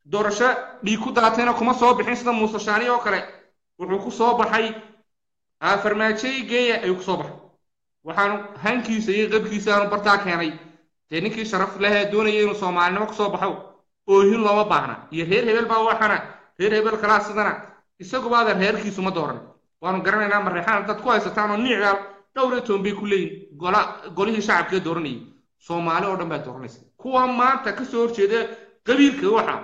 doorasho dhiig ku daatayna kuma soo bixin sida muuse shaani oo kale wuxuu ku soo baxay farmaajoy geeya ayuu kusoo baxay waxaanu hankiisa iyo qabkiisa aanu bartaa keenay dee ninkii sharaf lehee doonaya inuu soomaalinimo kusoo baxo oohin looma baahna iyo reer hebel baa waxana reer hebel kalaa sidana isagubaadan reerkiisu ma dooran waanu garanaynaa mareexaan dad ku haysataan oo niicgaal dhowr iyo toban bay ku leeyihin gola golihii shacabkee dooranayay soomaali oo dhan baa dooranaysa kuwa maanta ka soo horjeeda qabiilka waxa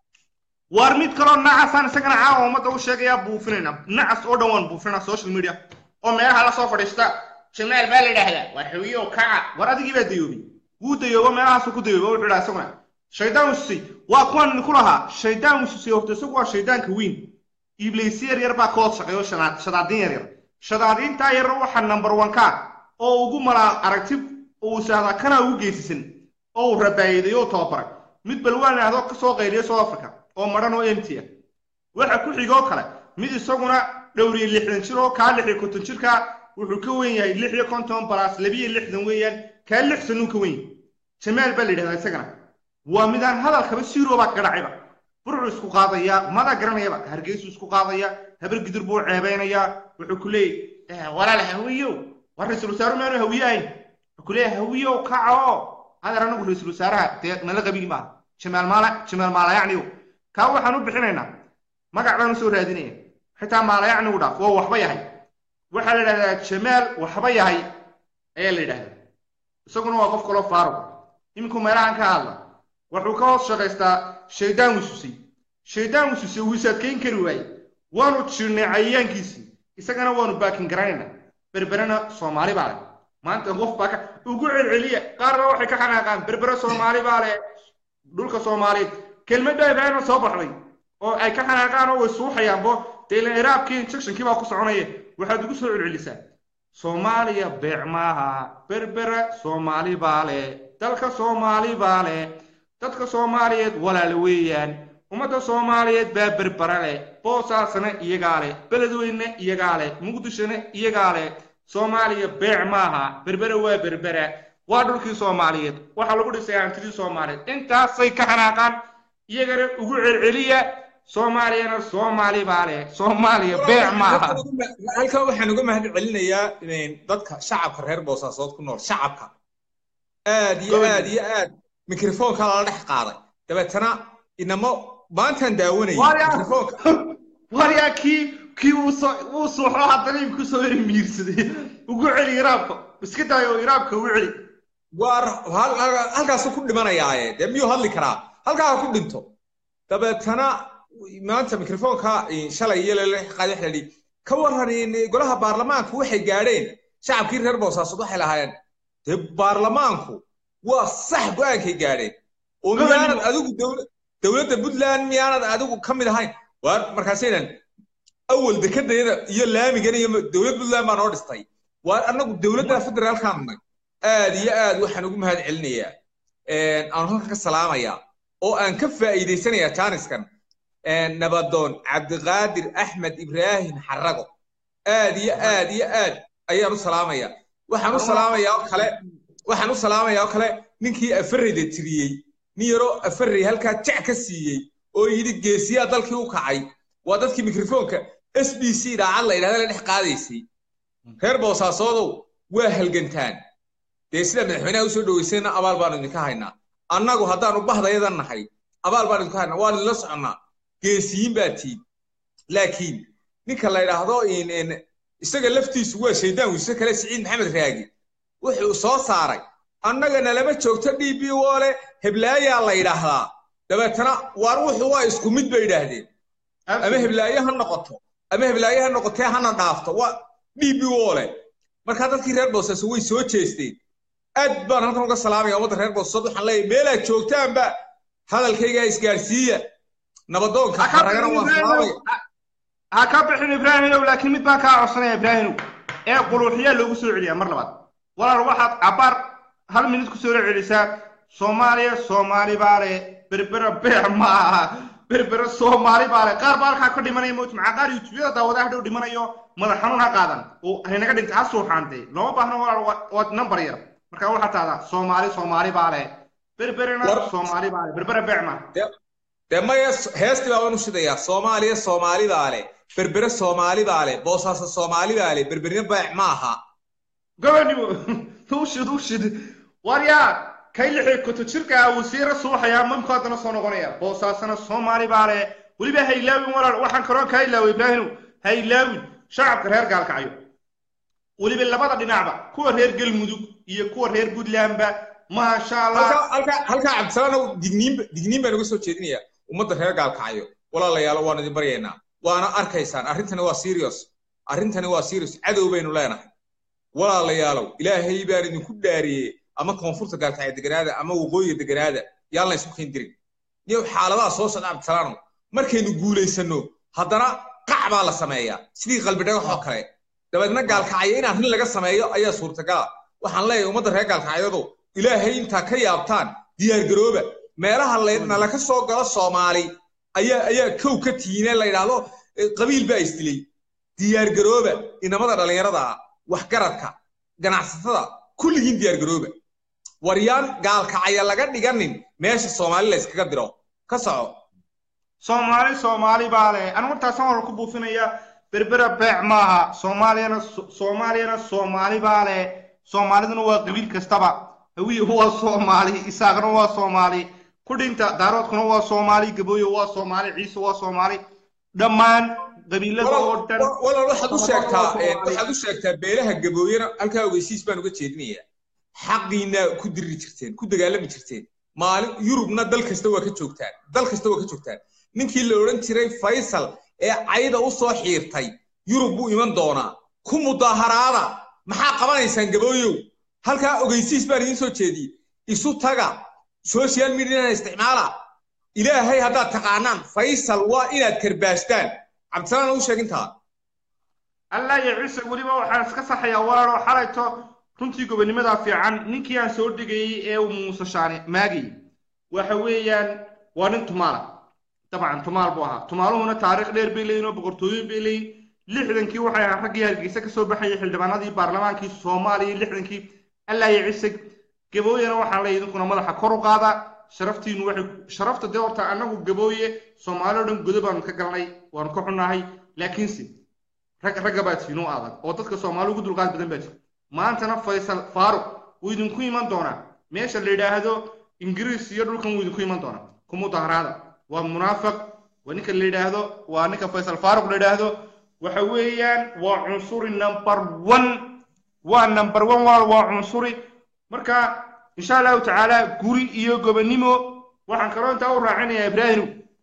waar mid kaloo nacasaan isagana caawa ummadda u sheegayaa buufinayna nacas oo dhan waan buufinayna social media oo meelaha la soo fadhiista jamaal baa la yidhaahdaa waa xawiyo kaca war adigii baa dayoobay wuu dayoobo meelahaasu ku dayooba wuxuu idhaha isaguna shaydaan ususay waa kuwan idinku lahaa shaydaan ususay horta isagu waa shaydaanka weyn ibliisyo yar yar baa ka hoos shaqeeyo shadaadiin yar yar shadaadiintaa yar waxa number one ka oo ugu malaa aragti uu sahdaa kana ugu geysisan oo uu rabaayiday oo tababaray mid balwaan ahdo ka soo qayliya south africa oo madhan oo empty ah waxa ku xigoo kale mid isaguna dhowriye lixdan jir oo kaa lix iyo konton jirka wuxuu ka weyn yahay lix iyo konton balaas labiyo lixdan weeyaan kaa lix sanuu ka weyn jamaal baa la yidhahdaa isagana waa midaan hadalkaba siiroo baa gadhacayba burcu isku qaadaya mada garanayaba hargeysu isku qaadaya habar gidur buu ceebeynayaa wuxuu ku leeyay walaal hawiyow war ra-iisul wasaaru maanu hawiye ahayn wuxuu ku leeyahay hawiyow kaco adeer anagu ra-iisul wasaaraha dee nala qabigi maaha jamaal maala jamaal maalayacniyow kaa waxaan u bixinaynaa magac baan usoo raadinaya xitaa maalayacnigu dhaaf waa waxba yahay waxaa la yidhahdaa jamaal waxba yahay ayaa la yidhahdaa isaguna waa qof kaloo faaruq iminku meelahan ka hadla wuxuu ka hoos shaqaystaa shaydaan wisusay shaydaan wisusay wuu isaadkayn kari waaye waanu jirnay cayayaankiisii isagana waanu baakin garanaynaa berberena soomaali baa leh maanta qof baa ka ugu celceliya qaarna waxay ka xanaaqaan berbere soomaali baa leh dhulka soomaaliyeed kelmad baa ibraahima soo baxday oo ay ka xanaaqaan oo way suuxayaanbo dee ilan iraabkii injectionkii baa ku soconaya waxaad ugu soo celcelisaa soomaaliya beec maaha berbere soomaali baa leh dalka soomaali baa leh dadka soomaaliyeed walaal weeyaan ummadda soomaaliyeed baa berbera leh boosaasna iyagaa leh beledweyne iyagaa leh muqdishona iyagaa leh soomaaliya beec maaha berbere waa berbera waa dhulkii soomaaliyeed waxaa lagu dhisay hantidii soomaaliyeed intaasay ka xanaaqaan iyagana ugu celceliya soomaaliyana soomaali baa leh soomaaliya beec maaha halkan waxaan uga mahad celinayaa dadka shacabka reer boosaasood ku nool shacabka aad iyo aad iyo aad mikrofoonka lala dhex qaaday dabeetana inamo maantaan daawanayay mikrofoonka waryaa kii kii uu suuxo haddana imku soo eri miirsaday ugu celi iraabka iska daayo iraabka ugu celi waar halkaasu ku dhimanayaaye dee miyuu hadli karaa halkaa ha ku dhinto dabeetana maanta mikrofoonka shalay iyo lala qaaday waxa la yidhi ka waran golaha baarlamaanku waxay gaadheen shacabkii reer boosaasood waxay lahaayeen dee baarlamaanku waa sax go-aankay gaadheen oo miyaanad adigu dowladda puntland miyaanad adigu ka mid ahayn waar markaasaynan awal dekadayada iyo laamigan iyo dowlad puntland baa noo dhistay waar annagu dowladda federaalkaan nay aad iyo aad waxaan ugu mahad celinayaa aan halka ka salaamayaa oo aan ka faa'iidaysanayaa jaaniskan nabadoon cabdiqaadir axmed ibraahim xarago aad iyo aad iyo aad ayaan u salaamayaa waxaan u salaamayaa oo kale waxaan u salaamayaa oo kale ninkii afareyda tiriyey nin yaroo afarey halkaa jac ka siiyey oo yidhi geesiyaa dalkii u kacay waa dadkii mikrofoonka s b c dhaacad la yidhahda la dhex qaadaysay reer boosaasodow waa halgantaan dee sida madaxweynaha usoo dhaweysayna abaal baanu idinka haynaa annagu haddaanu bahdayadan nahay abaal baanu idinka haynaa waan idinla soconnaa geesiyiin baa tiin laakiin ninka la yidhaahdo isaga laftiisu waa shaydaan wiise kale siciid maxamed raagi wuxuu soo saaray annagana lama joogto d b woole heblaayaa la yidhaahdaa dabeetana waar wuxuu waa isku mid bay yidhaahdeen ama heblaaye ha noqoto ama heblaaye ha noqotee hana dhaafto waa d b woole markaa dadkii reer boosaaso way soo jeesteen aad baan halkan uga salaamaya ummadda reer boosasood waxaan leeyahay meelaad joogtaanba hadalkaygaa isgaarsiiya nabadoonka ragana waan salaamaya ha ka bixin ibraahimow laakiin mid baan kaa codsanaya ibraahimow ee quluuxiyaa loogu soo celiyaa mar labaad walaal waxaad cabaar hal minid ku soo celisaa soomaaliya soomaali baa leh berbera beec ma aha berbera soomaali baa leh qaar baa halkaa ka dhimanaya mowt maxaa qaar youtubeyada daawadaha dhow dhimanayo madax xanuun ha qaadan oo haynaga dhinta ha suuxaantee looma baahno walaal waad number yar marka waxaa tahdaa soomaali soomaali baa leh berberena soomaali baa leh berbera beec ma dee maya heestii baa u shidayaa soomaaliya soomaalidaa leh berbere soomaalidaa leh boosaaso soomaalidaa leh berberina baac ma aha gobonimo ushid ushid waryaa kay lixii kutu jirka wasiira suuxayaa mamku haddana soo noqonaya boosaasana soomaali baa leh weliba ha ilaawin walaal waxaan kaloo kaa ilaaway ibraahimow ha ilaawin shacabka reer gaalkacyo weliba labada dhinacba kuwa reer galmudug iyo kuwa reer puntlandba maasha allah halkaa halkaa halkaa cabdisalaanow digniin digniin baan uga soo jeedinayaa ummadda reer gaalkacyo walaalayaalo waan idin baryaynaa waana arkaysaan arrintani waa serious arrintani waa serious cadow baynu leenahay walaalayaalow ilaahay baan idinku dhaariyey ama koonfurta gaalkacyo deganaada ama waqooyiga deganaada yaan la isku keen dirin iyo xaaladaha soo socda cabdisalaanow markaynu guulaysanno haddana qac baa la sameeyaa sidii qalbi dhagax oo kale dabeedna gaalkacyo in arrin laga sameeyo ayaa suurtagala waxaan leeyahay ummadda reer gaalkacyadu ilaahay intaa ka yaabtaan diyaargarooba meelaha nala ka soo galo soomaali ayaa ayaa kow ka tiine la yidhaahdo qabiil baa isdilay diyaargarooba inamada dhallinyarada ah waxgaradka ganacsatada kulligiin diyaargarooba waryaan gaalkacaya laga dhiganin meesha soomaali la yskaga diro ka soco soomaali soomaali baa leh anigu intaasaan wala ku buufinaya berbera beec maaha soomaaliyana soomaaliyana soomaali baa leh soomaaliduna waa qabiil kastaba hawiye waa soomaali isaaqna waa soomaali kudhinta daaroodkuna waa soomaali gabooyo waa soomaali ciise waa soomaali dhammaan qabiilada oo dhan walaal waxaad u sheegtaa waxaad u sheegtaa beelaha gabooyana halkaa ogeysiis baan uga jeedinayaa xaqiina ku diri jirteen ku dagaalami jirteen maalin yurubna dal kasta waa ka joogtaan dal kasta waa ka joogtaan ninkii la odhan jiray faysal ee cayda u soo xiirtay yurub buu iman doonaa ku mudaaharaada maxaa qabanaysaan gabooyow halkaa ogeysiis baan idiin soo jeediyey isu taga social mediana isticmaala ilaahay haddaad taqaanaan faysal waa inaad karbaashtaan cabdisalaan u sheegintaa allah iyo ciise weliba waxaan iska saxayaa walaaloo xalayto runtii gobonnimadaa fiican ninkii aan soo dhigayey ee uu muuse shaane maagayey waxa weeyaan waa nin tumaala dabcan tumaal buu ahaa tumaaluhuna taariikh dheer bay leeyihin oo boqortooyin bay leeyihin lixdankii waxay ahaan raggii hargeysa kasoo baxayay xildhibaanadii baarlamaankii soomaaliya lixdankii allah iyo ciise gabooyena waxaan leeyahay idinkuna madaxa kor u qaada sharaftiinu waxay sharafta dee horta annagu gabooye soomaali o dhan godo baanu ka galnay waanu ka xunnahay laakiinse rag ragga baa tiinoo adag oo dadka soomaali ugu dulqaad badan baa jira maantana faysal faaruq wuu idinku iman doonaa meesha la yidhaahdo ingiriis iyo dhulkan wuu idinku iman doonaa ku mudaharaada waa munaafiq waa ninka la yidhaahdo waa ninka faysal faaruq la yidhaahdo waxa weeyaan waa cunsuri number one waa number one walaal waa cunsuri marka insha allahu tacaala guri iyo gobonnimo waxaan kaloo intaa u raacinayaa ibraahim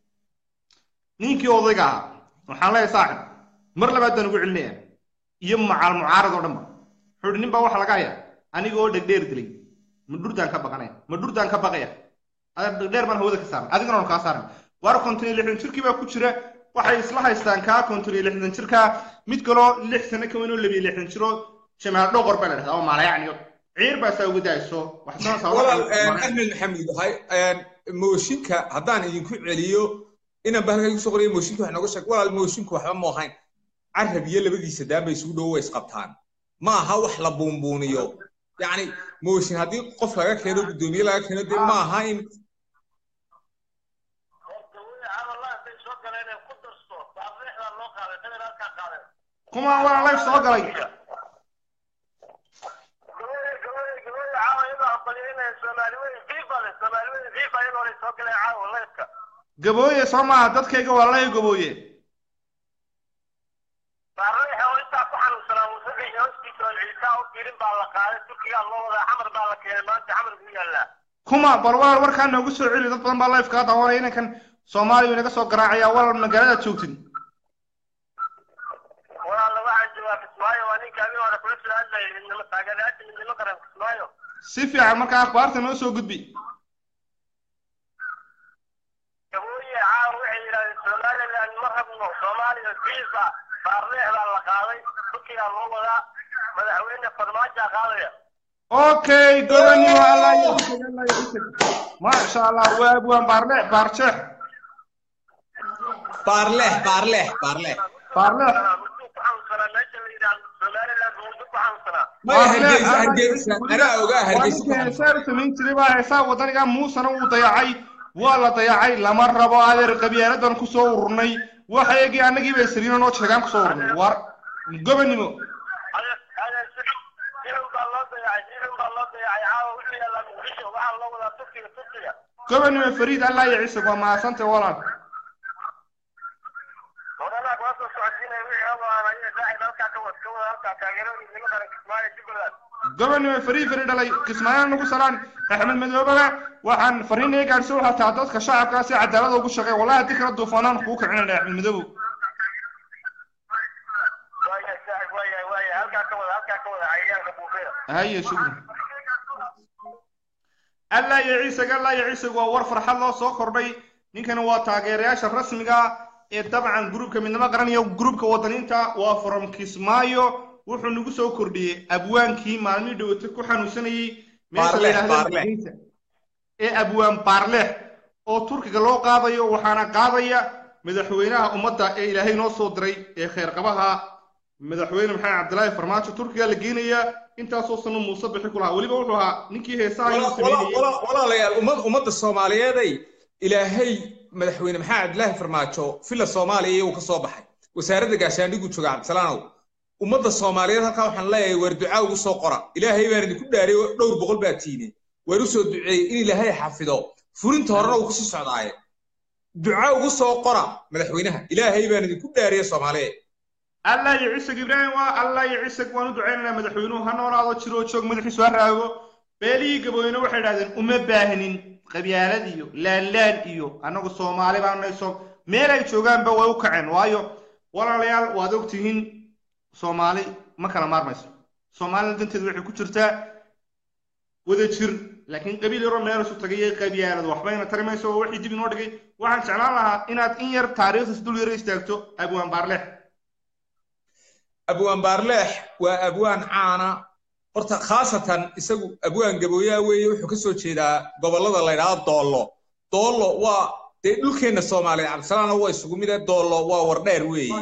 ninkii odayga ahaa waxaan leeyahay saaxib mar labaad baan ugu celinaya iyo macaal mucaarad oo dhanba wuxuu nin baa waxa laga hayaa aniga oo dhegdheer dilay ma dhurdaan ka baqanaya ma dhurdaan ka baqaya adag dhegdheer baan hawada ka saaran adigana on kaa saaran waar konton iyo lixdan jirkii baa ku jira waxay isla haystaan kaa konton iyo lixdan jirkaa mid kaloo lix sano ka weyn oo labiyo lixdan jiro jamaal dhoqor baa la dhahdaa oo maalayacniyo ciir baa saa uga daayso walaal axmed maxamed hay mooshinka haddaan idinku celiyo inaan bahalka igu soo qorayo mooshinka wax nooga sheeg walaal moosinku waxba ma ahayn carab iyo labadiisa daan bay isugu dhowo way isqabtaan ma aha wax la buunbuuniyo yacni mooshin haddii qof laga keeno guddoomiye laga keeno dee ma aha in kuma waa live soo galay gabooye soo maaha dadkayga waa lay gabooye kuma bal walaal warkaa noogu soo celi dad badan baa live kaa daawanaya inankan soomaaliya inaga soo garaacaya walaal magaaladaad joogtin si fiican markaa akhbaarta noo soo gudbi okay gobonnimo allah maasha allah waa abwaan baarle baarjeex baarleex baarleex baarleex baarleex maya hargeysa hargeysa anaa ogaa hargeysa heesaa samayn jiray baa heesaa wadaniga muusana uu dayacay waa la dayacay lama rabo adeer qabyaaladan kusoo ururnay waxa eegii annagii bay saliino noo sheegaan kusoo ururnay war gobonimo gobonimo fariid allah iyo ciise waa mahadsantay walaal gobonimo fariid fariid dhalay kismaayaan nagu salaan axmed madoobaga waxaan fariin ee gaadhsiin waxaa taa dadka shacabkaa si cadaalada ugu shaqeey wallahi haddii kala duufaanaan kugu kicinayna axmed madoobow haye shukri allah iyo ciisega allah iyo ciisega waa war farxad loo soo kordhay ninkani waa taageerayaasha rasmiga ee dabcan gruubka midnimo qaranaya gruubka wadaniinta waa from kismaayo wuxuu nagu soo kordhiyey abwaankii maalmihii dhawata ku xanuunsanayey meesha la yidhahda ee abwaan baarleex oo turkiga loo qaadayo waxaana qaadaya madaxweynaha ummadda ee ilaahay noo soo diray ee kheyrqabaha madaxweyne maxamed cabdilaahi farmaajo turkiga la geenaya intaasoo sano muuse bixi ku lahaa weliba wuxuu ahaa ninkii heesaha inuu sameynayey walaalayaal ummad ummadda soomaaliyeeday ilaahay madaxweyne maxamed cabdilaahi farmaajo villa soomaaliya iyuu ka soo baxay wasaaradda gaashaandhigu jooga cabdisalaanow ummadda soomaaliyeed halkaa waxaan leeyahay waar ducaa ugu soo qora ilaahay baan idinku dhaariyay oo dhowr boqol baa tiine waar u soo duceeyey in ilaahay xafido furinta horena uu kusii socdaaye ducaa ugu soo qora madaxweynaha ilaahay baan idinku dhaariyay soomaaliyeed allah iyo ciiseg ibraahim waa allah iyo ciiseg waan u ducaynaynaa madaxweynuhu ha noolaado jiroo joog madaxiisu ha raago beelihii gabooyne waxay idhahdeen uma baahnin qabyaalad iyo laanlaan iyo annagu soomaali baan nayso meel ay joogaanba way u kaceen waayo walaalayaal waad ogtihiin soomaali ma kala maarmayso soomaalida danteedu waxay ku jirtaa wada jir laakiin qabiil yaroo meel isu tagay iyo qabyaalad waxbayna tari mayso oo wixii dib inoo dhigay waxaan jeclaan lahaa inaad in yar taariikhdiis dul yaro istaagto abwaan baarleex abwaan baarleex waa abwaan caana horta khaasatan isagu abwaan gabooyaa weeye wuxuu ka soo jeedaa gobollada la ydhaahdo doollo doollo waa dee dhulkeenna soomaaliya cabdisalaana waa isugu mide doollo waa wardheer weeye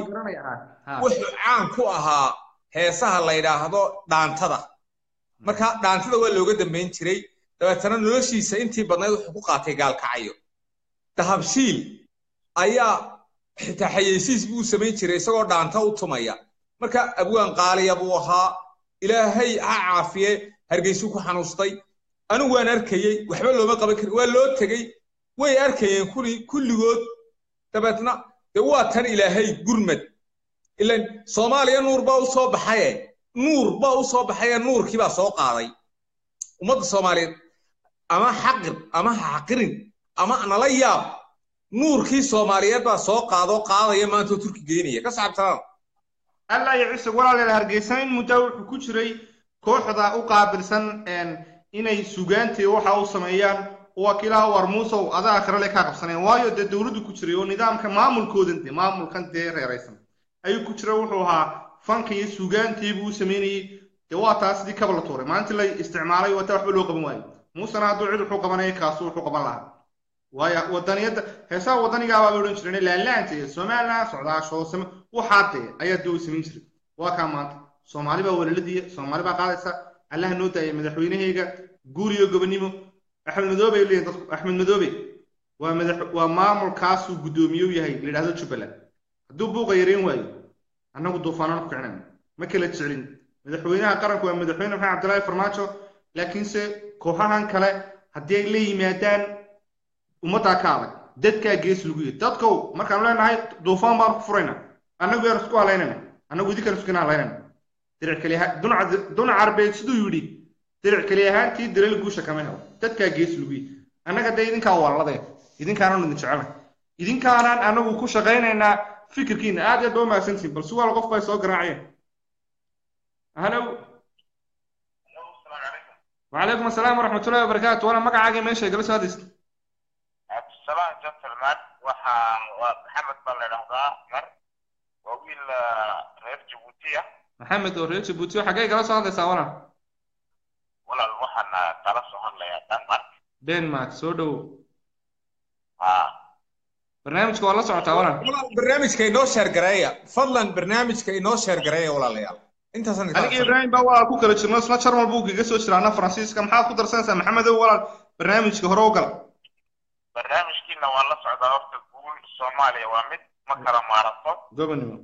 wuxuu caan ku ahaa heesaha la ydhaahdo dhaantada marka dhaantada waa looga dambayn jiray dabeetana noloshiisa intii badnayd wuxuu ku qaatay gaalkacayo dahabshiil ayaa xitaa xayeysiis buu samayn jiray isagoo dhaanta u tumaya marka abwaan qaaliya buu ahaa ilaahay ha caafiye hargeysuu ku xanuustay anigu waan arkayey waxba looma qaban karin waa loo tegey way arkayeen kuli kulligood dabeetna dee waa tan ilaahay gurmad ilan soomaaliya nuur baa u soo baxaye nuur baa u soo baxaye nuurkii baa soo qaaday ummadda soomaaliyeed ama xaqir ama ha xaqirin ama nala yaab nuurkii soomaaliyeed baa soo qaadoo qaadaya maanta oo turki geynaya ka saxabsanaan allah iyo ciise walaalayaal hargeysan in muddo wuxuu ku jiray kooxda u qaabilsan inay sugaantii waxa u sameeyaan wakiilaha war muusow adaa akhirale kaa qabsaneen waayo dee dowladdu ku jiray oo nidaamka maamulkoodan de maamulkan dee reeraysan ayuu ku jira wuxuu ahaa fanka iyo sugaantii buu u sameynayey dee waa taa sidii kaba la tuuray maalintii la isticmaalay wata waxba loo qaban waayo muusena hadduu cid wuxuu qabanaya kaasu wuxuu qaban lahaa waayo wadaniyadda heesaha wadanigaabaa bay odhan jireen laalaanta iyo somaliland socdaasho same waxaa dee ayaa dee u samayn jiray waa kaa maanta soomaali baa walaaladiya soomaali baa qaadaysa allaha noo daaya madaxweynahayga guul iyo gobonimo axmed madoobe ay leeyihin dadku axmed madoobe waa madax waa maamulkaasuu guddoomiye u yahay la yidhahdo jubbaland hadduu buuqa yareyn waayo annagu duufaanaan ku kicinayno ma kala jecelin madaxweynaha qaranku waa madaxweyne maxamed cabdilaahi farmaajo laakiinse kooxahan kale haddii ay la yimaadaan ummaddaa ka adag dadkaa gees lagu yihi dadkow markaanu leenahay duufaan baanu ku furayna annagu yaan isku halaynayna annagu idinkaan iskuna halaynayna diric keli dunac arbeed siduu yidhi diric keli ahaantii dilal guusha kama helo dadkaa gees lagu yihi annaga dee idinkaa walladee idinkaananu idin jecelnay idinkaanaan annagu ku shaqaynaynaa fikirkiina aad aad ba umahadsantihin bal suwaal qof bay soo garaaceen halow وعليكم السلام ورحمة الله وبركاته وأنا مقعد ماشي جلس هذا abdisalaam gentleman waxa waa maxamed baa la idhahdaa mar waa wiil reer jabuuti ah محمد وريتش بوتيو حاجة جلس هذا سوانا walaal waxaan kala soo hadlayaa denmark دنمارك سودو ha برنامجك والله سعوتا ولا barnaamijka inoo sheergareeya fadlan barnaamijka inoo sheergareeya walaalayaal intaasaan idin aniga ibraahim baa waa ku kala jirno isla jarmal buu kaga soo jiraana faransiiska maxaad ku darsanaysaa maxamedow walaal barnaamijka hore u gal barnaamijkiina waan la socdaa horta guul soomaaliya waa mid ma kala maarato gobonimo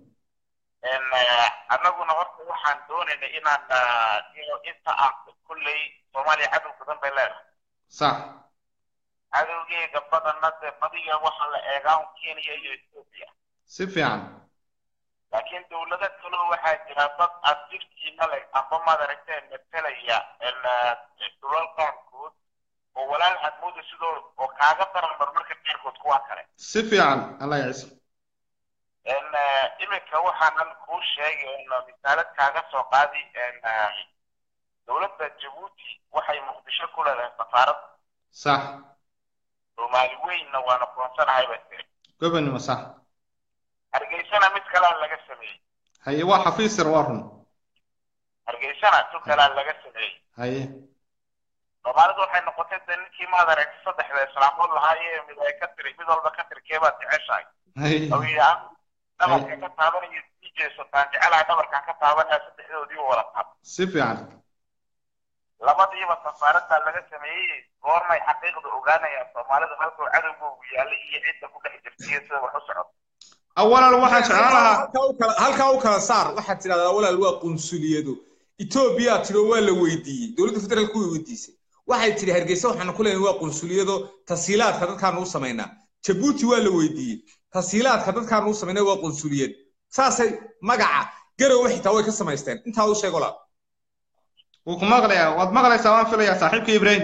annaguna horta waxaan doonaynay inaan inta aan kulley soomaaliya cadow badan bay leedahay sax cadowgeega badanna dee badiga waxaa la eegaa kenya iyo ethiopia si fiican laakiin dowlado kaloo waxaa jira dad adjirtiina leh amba maad aragteen matalaya dhulalkaankood oo walaal hadmooda sidoo oo kaaga daran marmarka qaarkood kuwa kale si fiican allah yacisa iminka waxaanan kuu sheegay misaalad kaaga soo qaadi dowladda jabuuti waxay muqdisho ku leedahay safaarad sax soomaali weynna waana kuwansanahay bay tiri gobonimo sax hargeysana mid kalea laga sameeyey haye waa xafiis yar waa run hargeysana tu kalea laga sameeyey haye soomaalidu waxay noqotay dee ninkii maad aragti saddexda islaamood lahaayee mid ay ka tiri mid walba ka tiri keebaad jeceshahay haye oo yidhi aan dhabarka ka taabanayo sii jeesataan jecelahay dhabarkaan ka taabanaya saddexdoodii wada taab si fiican labadiiba safaaraddaa laga sameeyey goormay xaqiiqda ogaanayaan soomaalidu halkuu cadowgoogu yaallay iyo cidda ku dhex jirtaiyo sida wax u socota awalan waxaan jeclaan lahaa halkaa u kala- halkaa u kala saar waxaad tidhahdaa walaal waa qunsuliyado etoobiya tiro waa la weydiiyey dowladda federaalka way weydiisay waxay tidhi hargeysa waxaanu ku leenahay waa qunsuliyado tasiilaadka dadkaanu u samaynaa jabuuti waa la weydiiyey tasiilaadka dadkaanu u samaynaa waa qunsuliyad saasay magaca garowe xitaa way ka samaysteen intaa u sheeg walaal wuu ku maqlayaa waad maqlaysaa waan filayaa saaxiibka ibraahim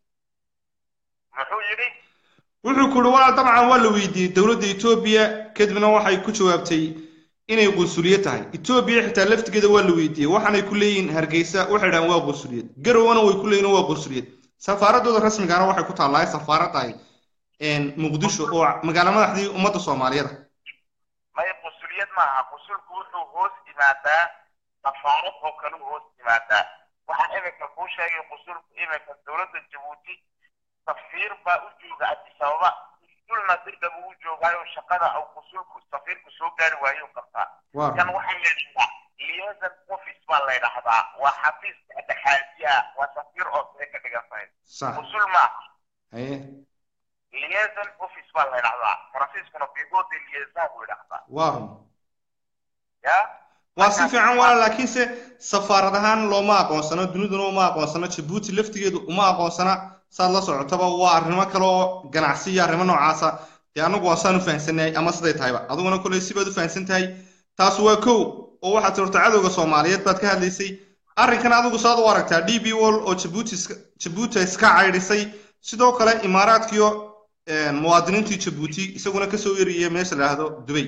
muxuu yidhi wuxuu ku uhi walaal dabcan waa la weydiiyey dowladda etoobiya kadibna waxay ku jawaabtay inay qunsuliye tahay etoobiya xitaa laftigeeda waa la weydiiyey waxaanay ku leeyihiin hargeysa waxay dhahaan waa qunsuliyad garowna way ku leeyihin waa qunsuliyad safaaradooda rasmigaana waxay ku taallaa safaaraddahay muqdisho oo magaalo madaxdii ummadda soomaaliyeed may qusuliyad maaha qusulku wuxuu hoos yimaadaa safaarad oo kale u hoos yimaadaa waxaan iminka kuu sheegay qusulku iminka dowladda jabuuti safiir baa u jooga addis ababa qusulna dirda buu u joogaayo shaqada uu qusulku safiirku soo gaari waayo u qabtaa waa kan waxaa la yidhahdaa liaison office baa la yidhahdaa waa xafiiska dhexaadiya waa safiir oo sare ka dhigan tahay sax qusul maaha haye liaison office baa la yidhahdaa faransiiskuna bigo de liaison buu yidhahdaa waa run ya waa si fiican walaal laakiinse safaarad ahaan looma aqoonsano duniduna uma aqoonsano jabuuti laftigeedu uma aqoonsana saad la socotaba waa arrimo kale oo ganacsi iyo arrimo noocaasa dee anagu waa saan u fahamsanahay ama siday tahayba adiguna koley sibaad u fahamsan tahay taas waa kow oo waxaad tirta cadowga soomaaliyeed baad ka hadlaysay arrinkan adigu saad u aragtaa d b wall oo jabuuti iska jabuuti iska caydhisay sidoo kale imaaraadkiyo muwaadiniintii jabuuti isaguna kasoo eriyay meesha la yidhaahdo dubay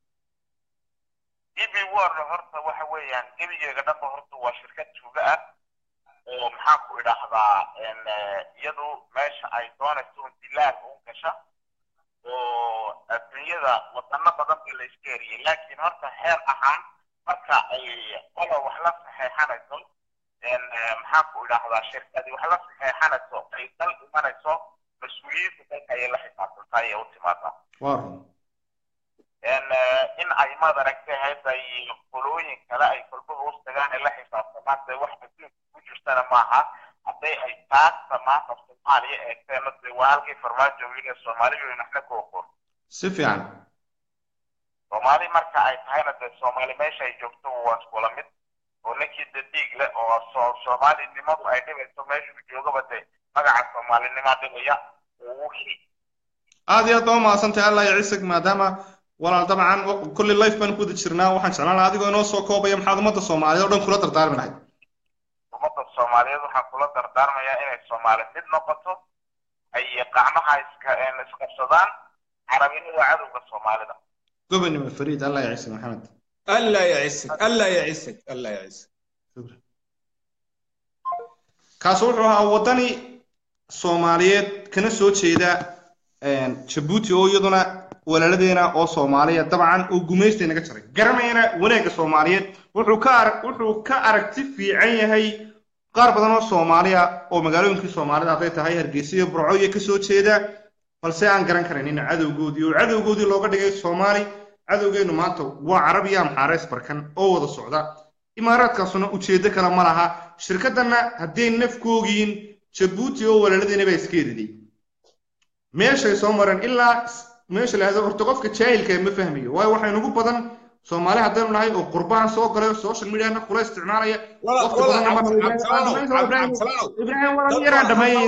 db warna horta waxa weeyaan gebigeega dhanba horta waa shirkad tuuga ah oo maxaan ku idhaahdaa iyadu meesha ay doonayso un dilaal u gasha oo adduunyada wadano badan ba la iska eriyay laakiin horta heer ahaan marka ay qola wax la saxeexanayso maxaan ku idhaahdaa shirkadi wax la saxeexanayso ay dal imanayso mas-uuliyiinta dalka ayay la xisaabtantaa ayay u timaadaa waa run in ay maad aragtay hadda iyo qolooyin kale ay kolba hoos tagaan ay la xisaabtamaan dee wax adduunka ku jirtana maaha hadday ay taasta maanta soomaaliya eegteena dee waa halkii farmaajo wiile soomaaliyu naxna ku oqoon si fiican soomaali marka ay tahayna dee soomaali meesha ay joogto waa iskula mid oo ninkii dee dhiig leh oo so- soomaalinimadu ay dhibayso meeshuu joogaba dee magaca soomaalinimaa dhibaya uu heli aad iyo aad baa umahadsantahay allah iyo ciisag maadaama walaal dabcan kolley life baan ku wada jirnaa waxaan jeclaan lahaa adigoo inoo soo koobaya maxaad ummadda soomaaliyeed oo dhan kula dardaarmi lahayd ummadda soomaaliyeed waxaan kula dardaarmayaa inay soomaali mid noqoto ay qacmaha iska isqabsadaan carabina waa cadowga soomaalida gobonimo fariid allah iyo ciisag maxamed allah yacisig allah yacisig allah yacisig kaas wuxuu ahaa waddani soomaaliyeed kana soo jeeda jabuuti oo iyaduna walaaladeena oo soomaaliya dabcan uu gumaystay naga jaray garanayana wanaagga soomaaliyeed wuxuu ka arag wuxuu ka aragti fiican yahay qaar badan oo soomaaliya oo magaalooyinkii soomaalida hadday tahay hargeysa iyo burco iyo kasoo jeeda balse aan garan karanin cadowgoodii oo cadowgoodii looga dhigay soomaali cadowgeenu maanta waa carab iyo amxaareys barkan oo wada socda imaaraadkaasuna ujeedo kale ma laha shirkaddanna hadday nafkoogiin jabuuti oo walaaladeena baa iska eriday meeshay soo mareen ilaa meesha la yidhahdo horta qofka jaahilka ma fahmayo waayo waxay nagu badan soomaali haddaynu nahay oo qurbahan soo galay social mediana kula isticmaalaya Walaal- waqti walaal, badanna Cabdi- marka- Cabdisalaanow, Ibrahim- Ibrahim- Cabdisalaanow. ibraahim walaal yaraan dhameeyay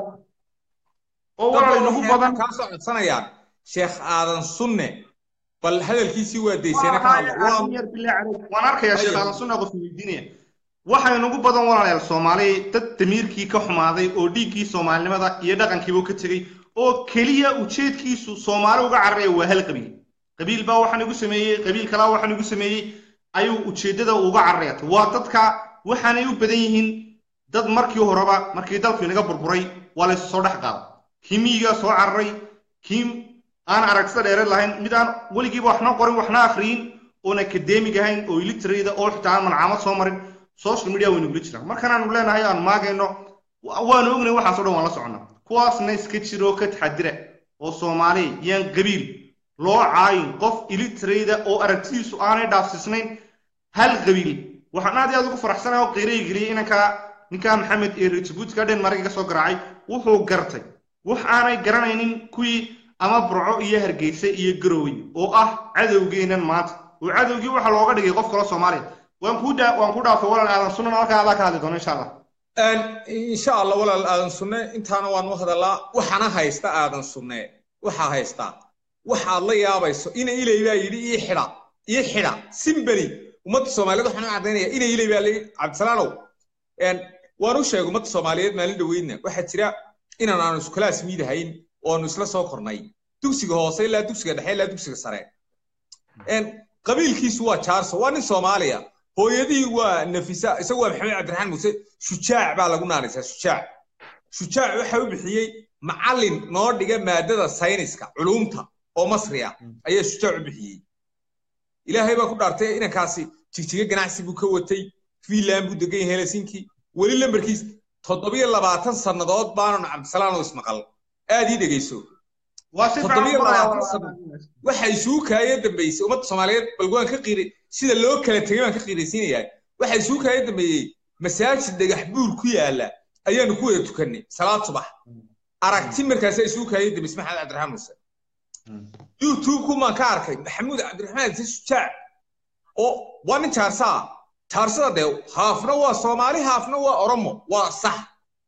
oo walaal nagu badan kaa soo codsanayaan sheekh aadan sunne bal hadalkiisii waa dayseena ka hadla waa waan arkayaa sheekh aadan sunna qof weydiinaya waxay nagu badan walaalayaal soomaali dad damiirkii ka xumaaday oo dhiiggii soomaalinimada iyo dhaqankiiba ka tegey oo keliya ujeedkiisu soomaali uga cararaya waa hal qabiil qabiil baa waxaan igu sameeyey qabiil kalaa waxaan igu sameeyey ayuu ujeeddada uga cararaya waa dadka waxaanay u badan yihiin dad markii horeba markii dalku inaga burburay waa laysu soo dhex qaada kii miyigaa soo cararay kii aan aragsida dheereed lahayn mid aan weligiiba waxna qorin waxna akhriyin oon akademig ahayn oo illiterate oo xitaa aan malcaamad soo marin social media waynu gula jiraan markan aanu leenahay aan maagayno wa- waanu ognay waxaas oo dhan waan la soconnaa kuwaasna iska jiro ka taxadira oo soomaali yaan qabiil loo caayin qof illiterate oo aragtidiisu aanay dhaafsisnayn hal qabiil waxaan aad iyo aad ugu faraxsanahay oo qiiray geliyay inanka ninka maxamed ee rejibuutka denmark ka soo garaacay wuxuu gartay wax aanay garanaynin kuwii ama burco iyo hargeysa iyo garowey oo ah cadowgeenan maanta oo cadowgii waxa looga dhigay qof kale soomaaliya waan kuu dhaa waan ku dhaafay walaal aadan sunan halkaa adaa ka hadli doono insha allah insha allah walaal aadan sunne intaana waan u hadalaa waxaana haysta aadan sunne waxaa haystaa waxaad la yaabayso ina ilay baa yidhi ii xidha ii xidha simbeli ummadda soomaaliyeed waxaan u caddaynaya ina ilay baa layidhi cabdisalaanow waan u sheegay ummadda soomaaliyeed maalin dhoweydna waxaa jira inaan aanu iskulaas miidahayn oo aanu isla soo kornay dugsiga hoose ilaa dugsiga dhexe ilaa dugsiga sare qabiilkiisu waa jaarso waa nin soomaaliya hooyadihii waa nafisa isagu waa maxamed cabdiraxmaan muuse shujaac baa lagu naanaysaa shujaac shujaac waxa u bixiyey macallin noo dhiga maadada sayniska culuumta oo masri ah ayaa shujaac u bixiyey ilaahay baa ku dhaartay inankaasi jigjiga ganacsi buu ka watay fiinland buu degan yahay helsinki weli lambarkiis toddobiyo labaatan sannadood baananu cabdisalaanow ismaqal aad ii dhegeyso waa si toddobiyo labaatan fiican sano waxay suukaaya dambeysay ummadda soomaaliyeed bal waan ka qiiri sida loo kala tegay baan ka qiiraysiinayaa waxay suukaaya dambeeyey masaajid dhagax buur ku yaala ayaanu ku wada tukannay salaad subax aragti markaasi ay suukaaya dambeysay maxamed cabdiraxmaan muuse youtube-ku maan ka arkay maxamuud cabdiraxmaan si shujaac oo waa nin jaarsaa jaarsada dee haafna waa soomaali haafna waa oromo waa sax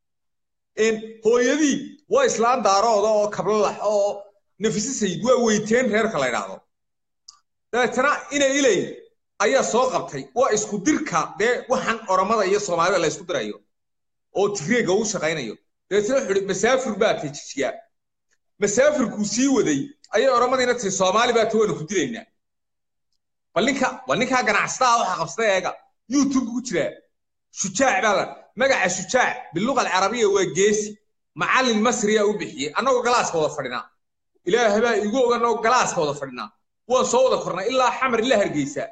hooyadii waa islaan daarooda oo kablalax oo nafise sayid waa weyteen reerka la ydhaahdo dabeetana ina ilay ayaa soo qabtay waa isku dirka dee waxaan oromada iyo soomaalida la isku dirayo oo tigreega uu shaqaynayo dabeetana wuxuu ihi masaafir baa tay jijiyaa masaafirkuu sii waday ayay oromadiina tii soomaali baa ta waanu ku dilaynaa bal ninka bal ninkaa ganacsataa waxa qabsaday eega youtube ku jiraa shujaac baa la magaca shujaac biluqa alcarabiya waa geesi macallin masriya u bixiyey annagoo galaaska wada fadhinaa ilaahay baa igu ogan oo galaaska wada fadhinaa waan soo wada kornay ilaa xamar ila hargeysa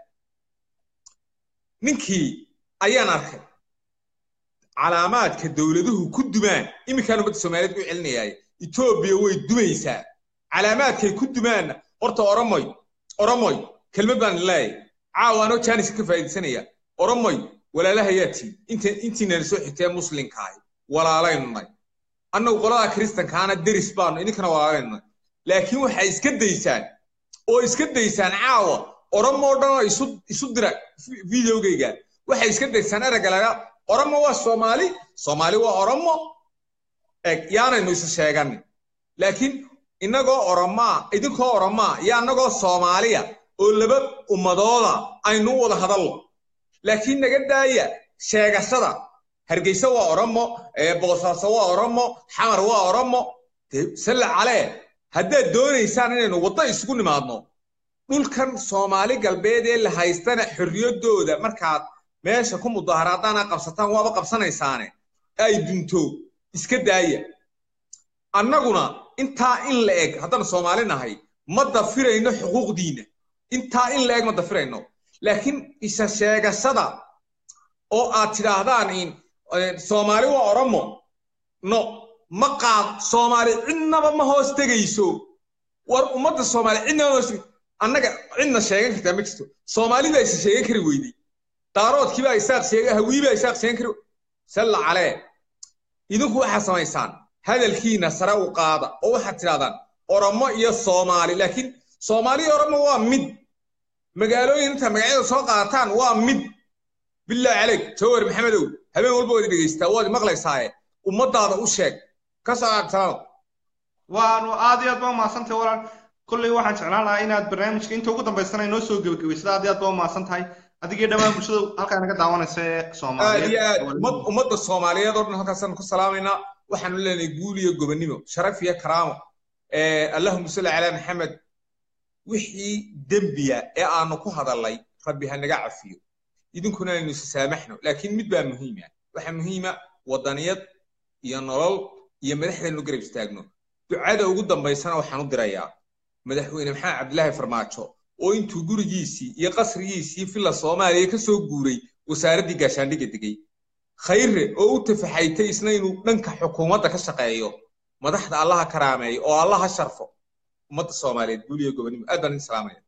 ninkii ayaan arkay calaamaadka dowladuhu ku dumaan iminkaan ummadda soomaaliyeed u celinayaaye etoobiya way dumaysaa calaamaadkay ku dumaanna horta oromoy oromoy kelmad baan leeyahay caawa anoo jaanis ka faa'iidaysanaya oromoy walaalahayaa tii inta intiinana soo xigtee muslimka ahi walaalaynu nay annagu qolada kristankaana deris baanu idinkana walaalaynu nay laakiin waxay iska daysaan oo iska daysaan caawa oromoo dhan oo isu isu dira videogayga waxay iska daysaan eragga laga oromo waa soomaali soomaali waa oromo eg yaanaynu isu sheeganin laakiin innagoo oromaa idinkoo oromaa iyo annagoo soomaaliya oo laba ummadooda aynu u wada hadallo laakiin naga daaya sheegashada hargeysa waa oromo boosaaso waa oromo xamar waa oromo salle calee haddaad doonaysaan inaynu waddo isugu nimaadno dhulkan soomaali galbeed ee la haystana xorriyaddooda markaad meesha ku mudaaharaadaana qabsataan waaba qabsanaysaane ay dunto iska daaya annaguna intaa in la eg haddaan soomaali nahay ma dafirayno xuquuqdiinna intaa in la eg ma dafirayno laakiin isa sheegashada oo aad tidhaahdaan in soomaali waa oromo no ma qaad soomaali cidnaba ma hoos tegayso war ummadda soomaali cidnaba ma hoos tegayso annaga cidna sheegan kartaa ma jirto soomaali baa isa sheegan kari weyday daaroodkii baa isaaq sheega hawii baa isaaq sheegan kari salla calee idinku waxaa samaysaan hadalkiina sare u qaada oo waxaad tidhahdaan oromo iyo soomaali laakiin soomaali iyo oromo waa mid magaalooyin inta magacyada soo qaadataan waa mid bilaahi caleyk jawar maxamedow habeen walba waad dhegaystaa waad maqlaysaaye ummadaada u sheeg ka socodsaano waanu aad iyo aad baa umahadsantahay walaal kolley waxaan jeclaan lahaa inaad barnaamijka inta ugu dambaysana inoo soo gebagabaysada aad iyo aad baa umahadsan tahay adigii dhammaan bulshada halkaa naga daawanaysa ee aad soomaaliyeed iyo aad ummad- ummadda soomaaliyeed oo dhan halkaasaan ku salaamaynaa waxaanu leenahay guul iyo gobonnimo sharaf iyo karaamo Eh, allahuma salli calaa maxamed wixii dembiya ee aanu ku hadalnay rabbi ha naga cafiyo idinkuna aynu isasaamaxno laakiin mid baa muhiima waxaa muhiima wadaniyad iyo nolol iyo madaxdaynu garab istaagno ducada ugu dambaysana waxaan u dirayaa madaxweyne maxamed cabdilaahi farmaajo oo intuu gurigiisii iyo qasrigiisii villa soomaaliya ka soo guuray wasaaraddii gaashaandhigga degay khayre oo u tafaxaytay isna inuu dhanka xukuumadda ka shaqeeyo madaxda allaha karaameeyo oo allaha sharfo ummadda soomaaliyeed guul iyo gobonnimo aad baan idin salaamaya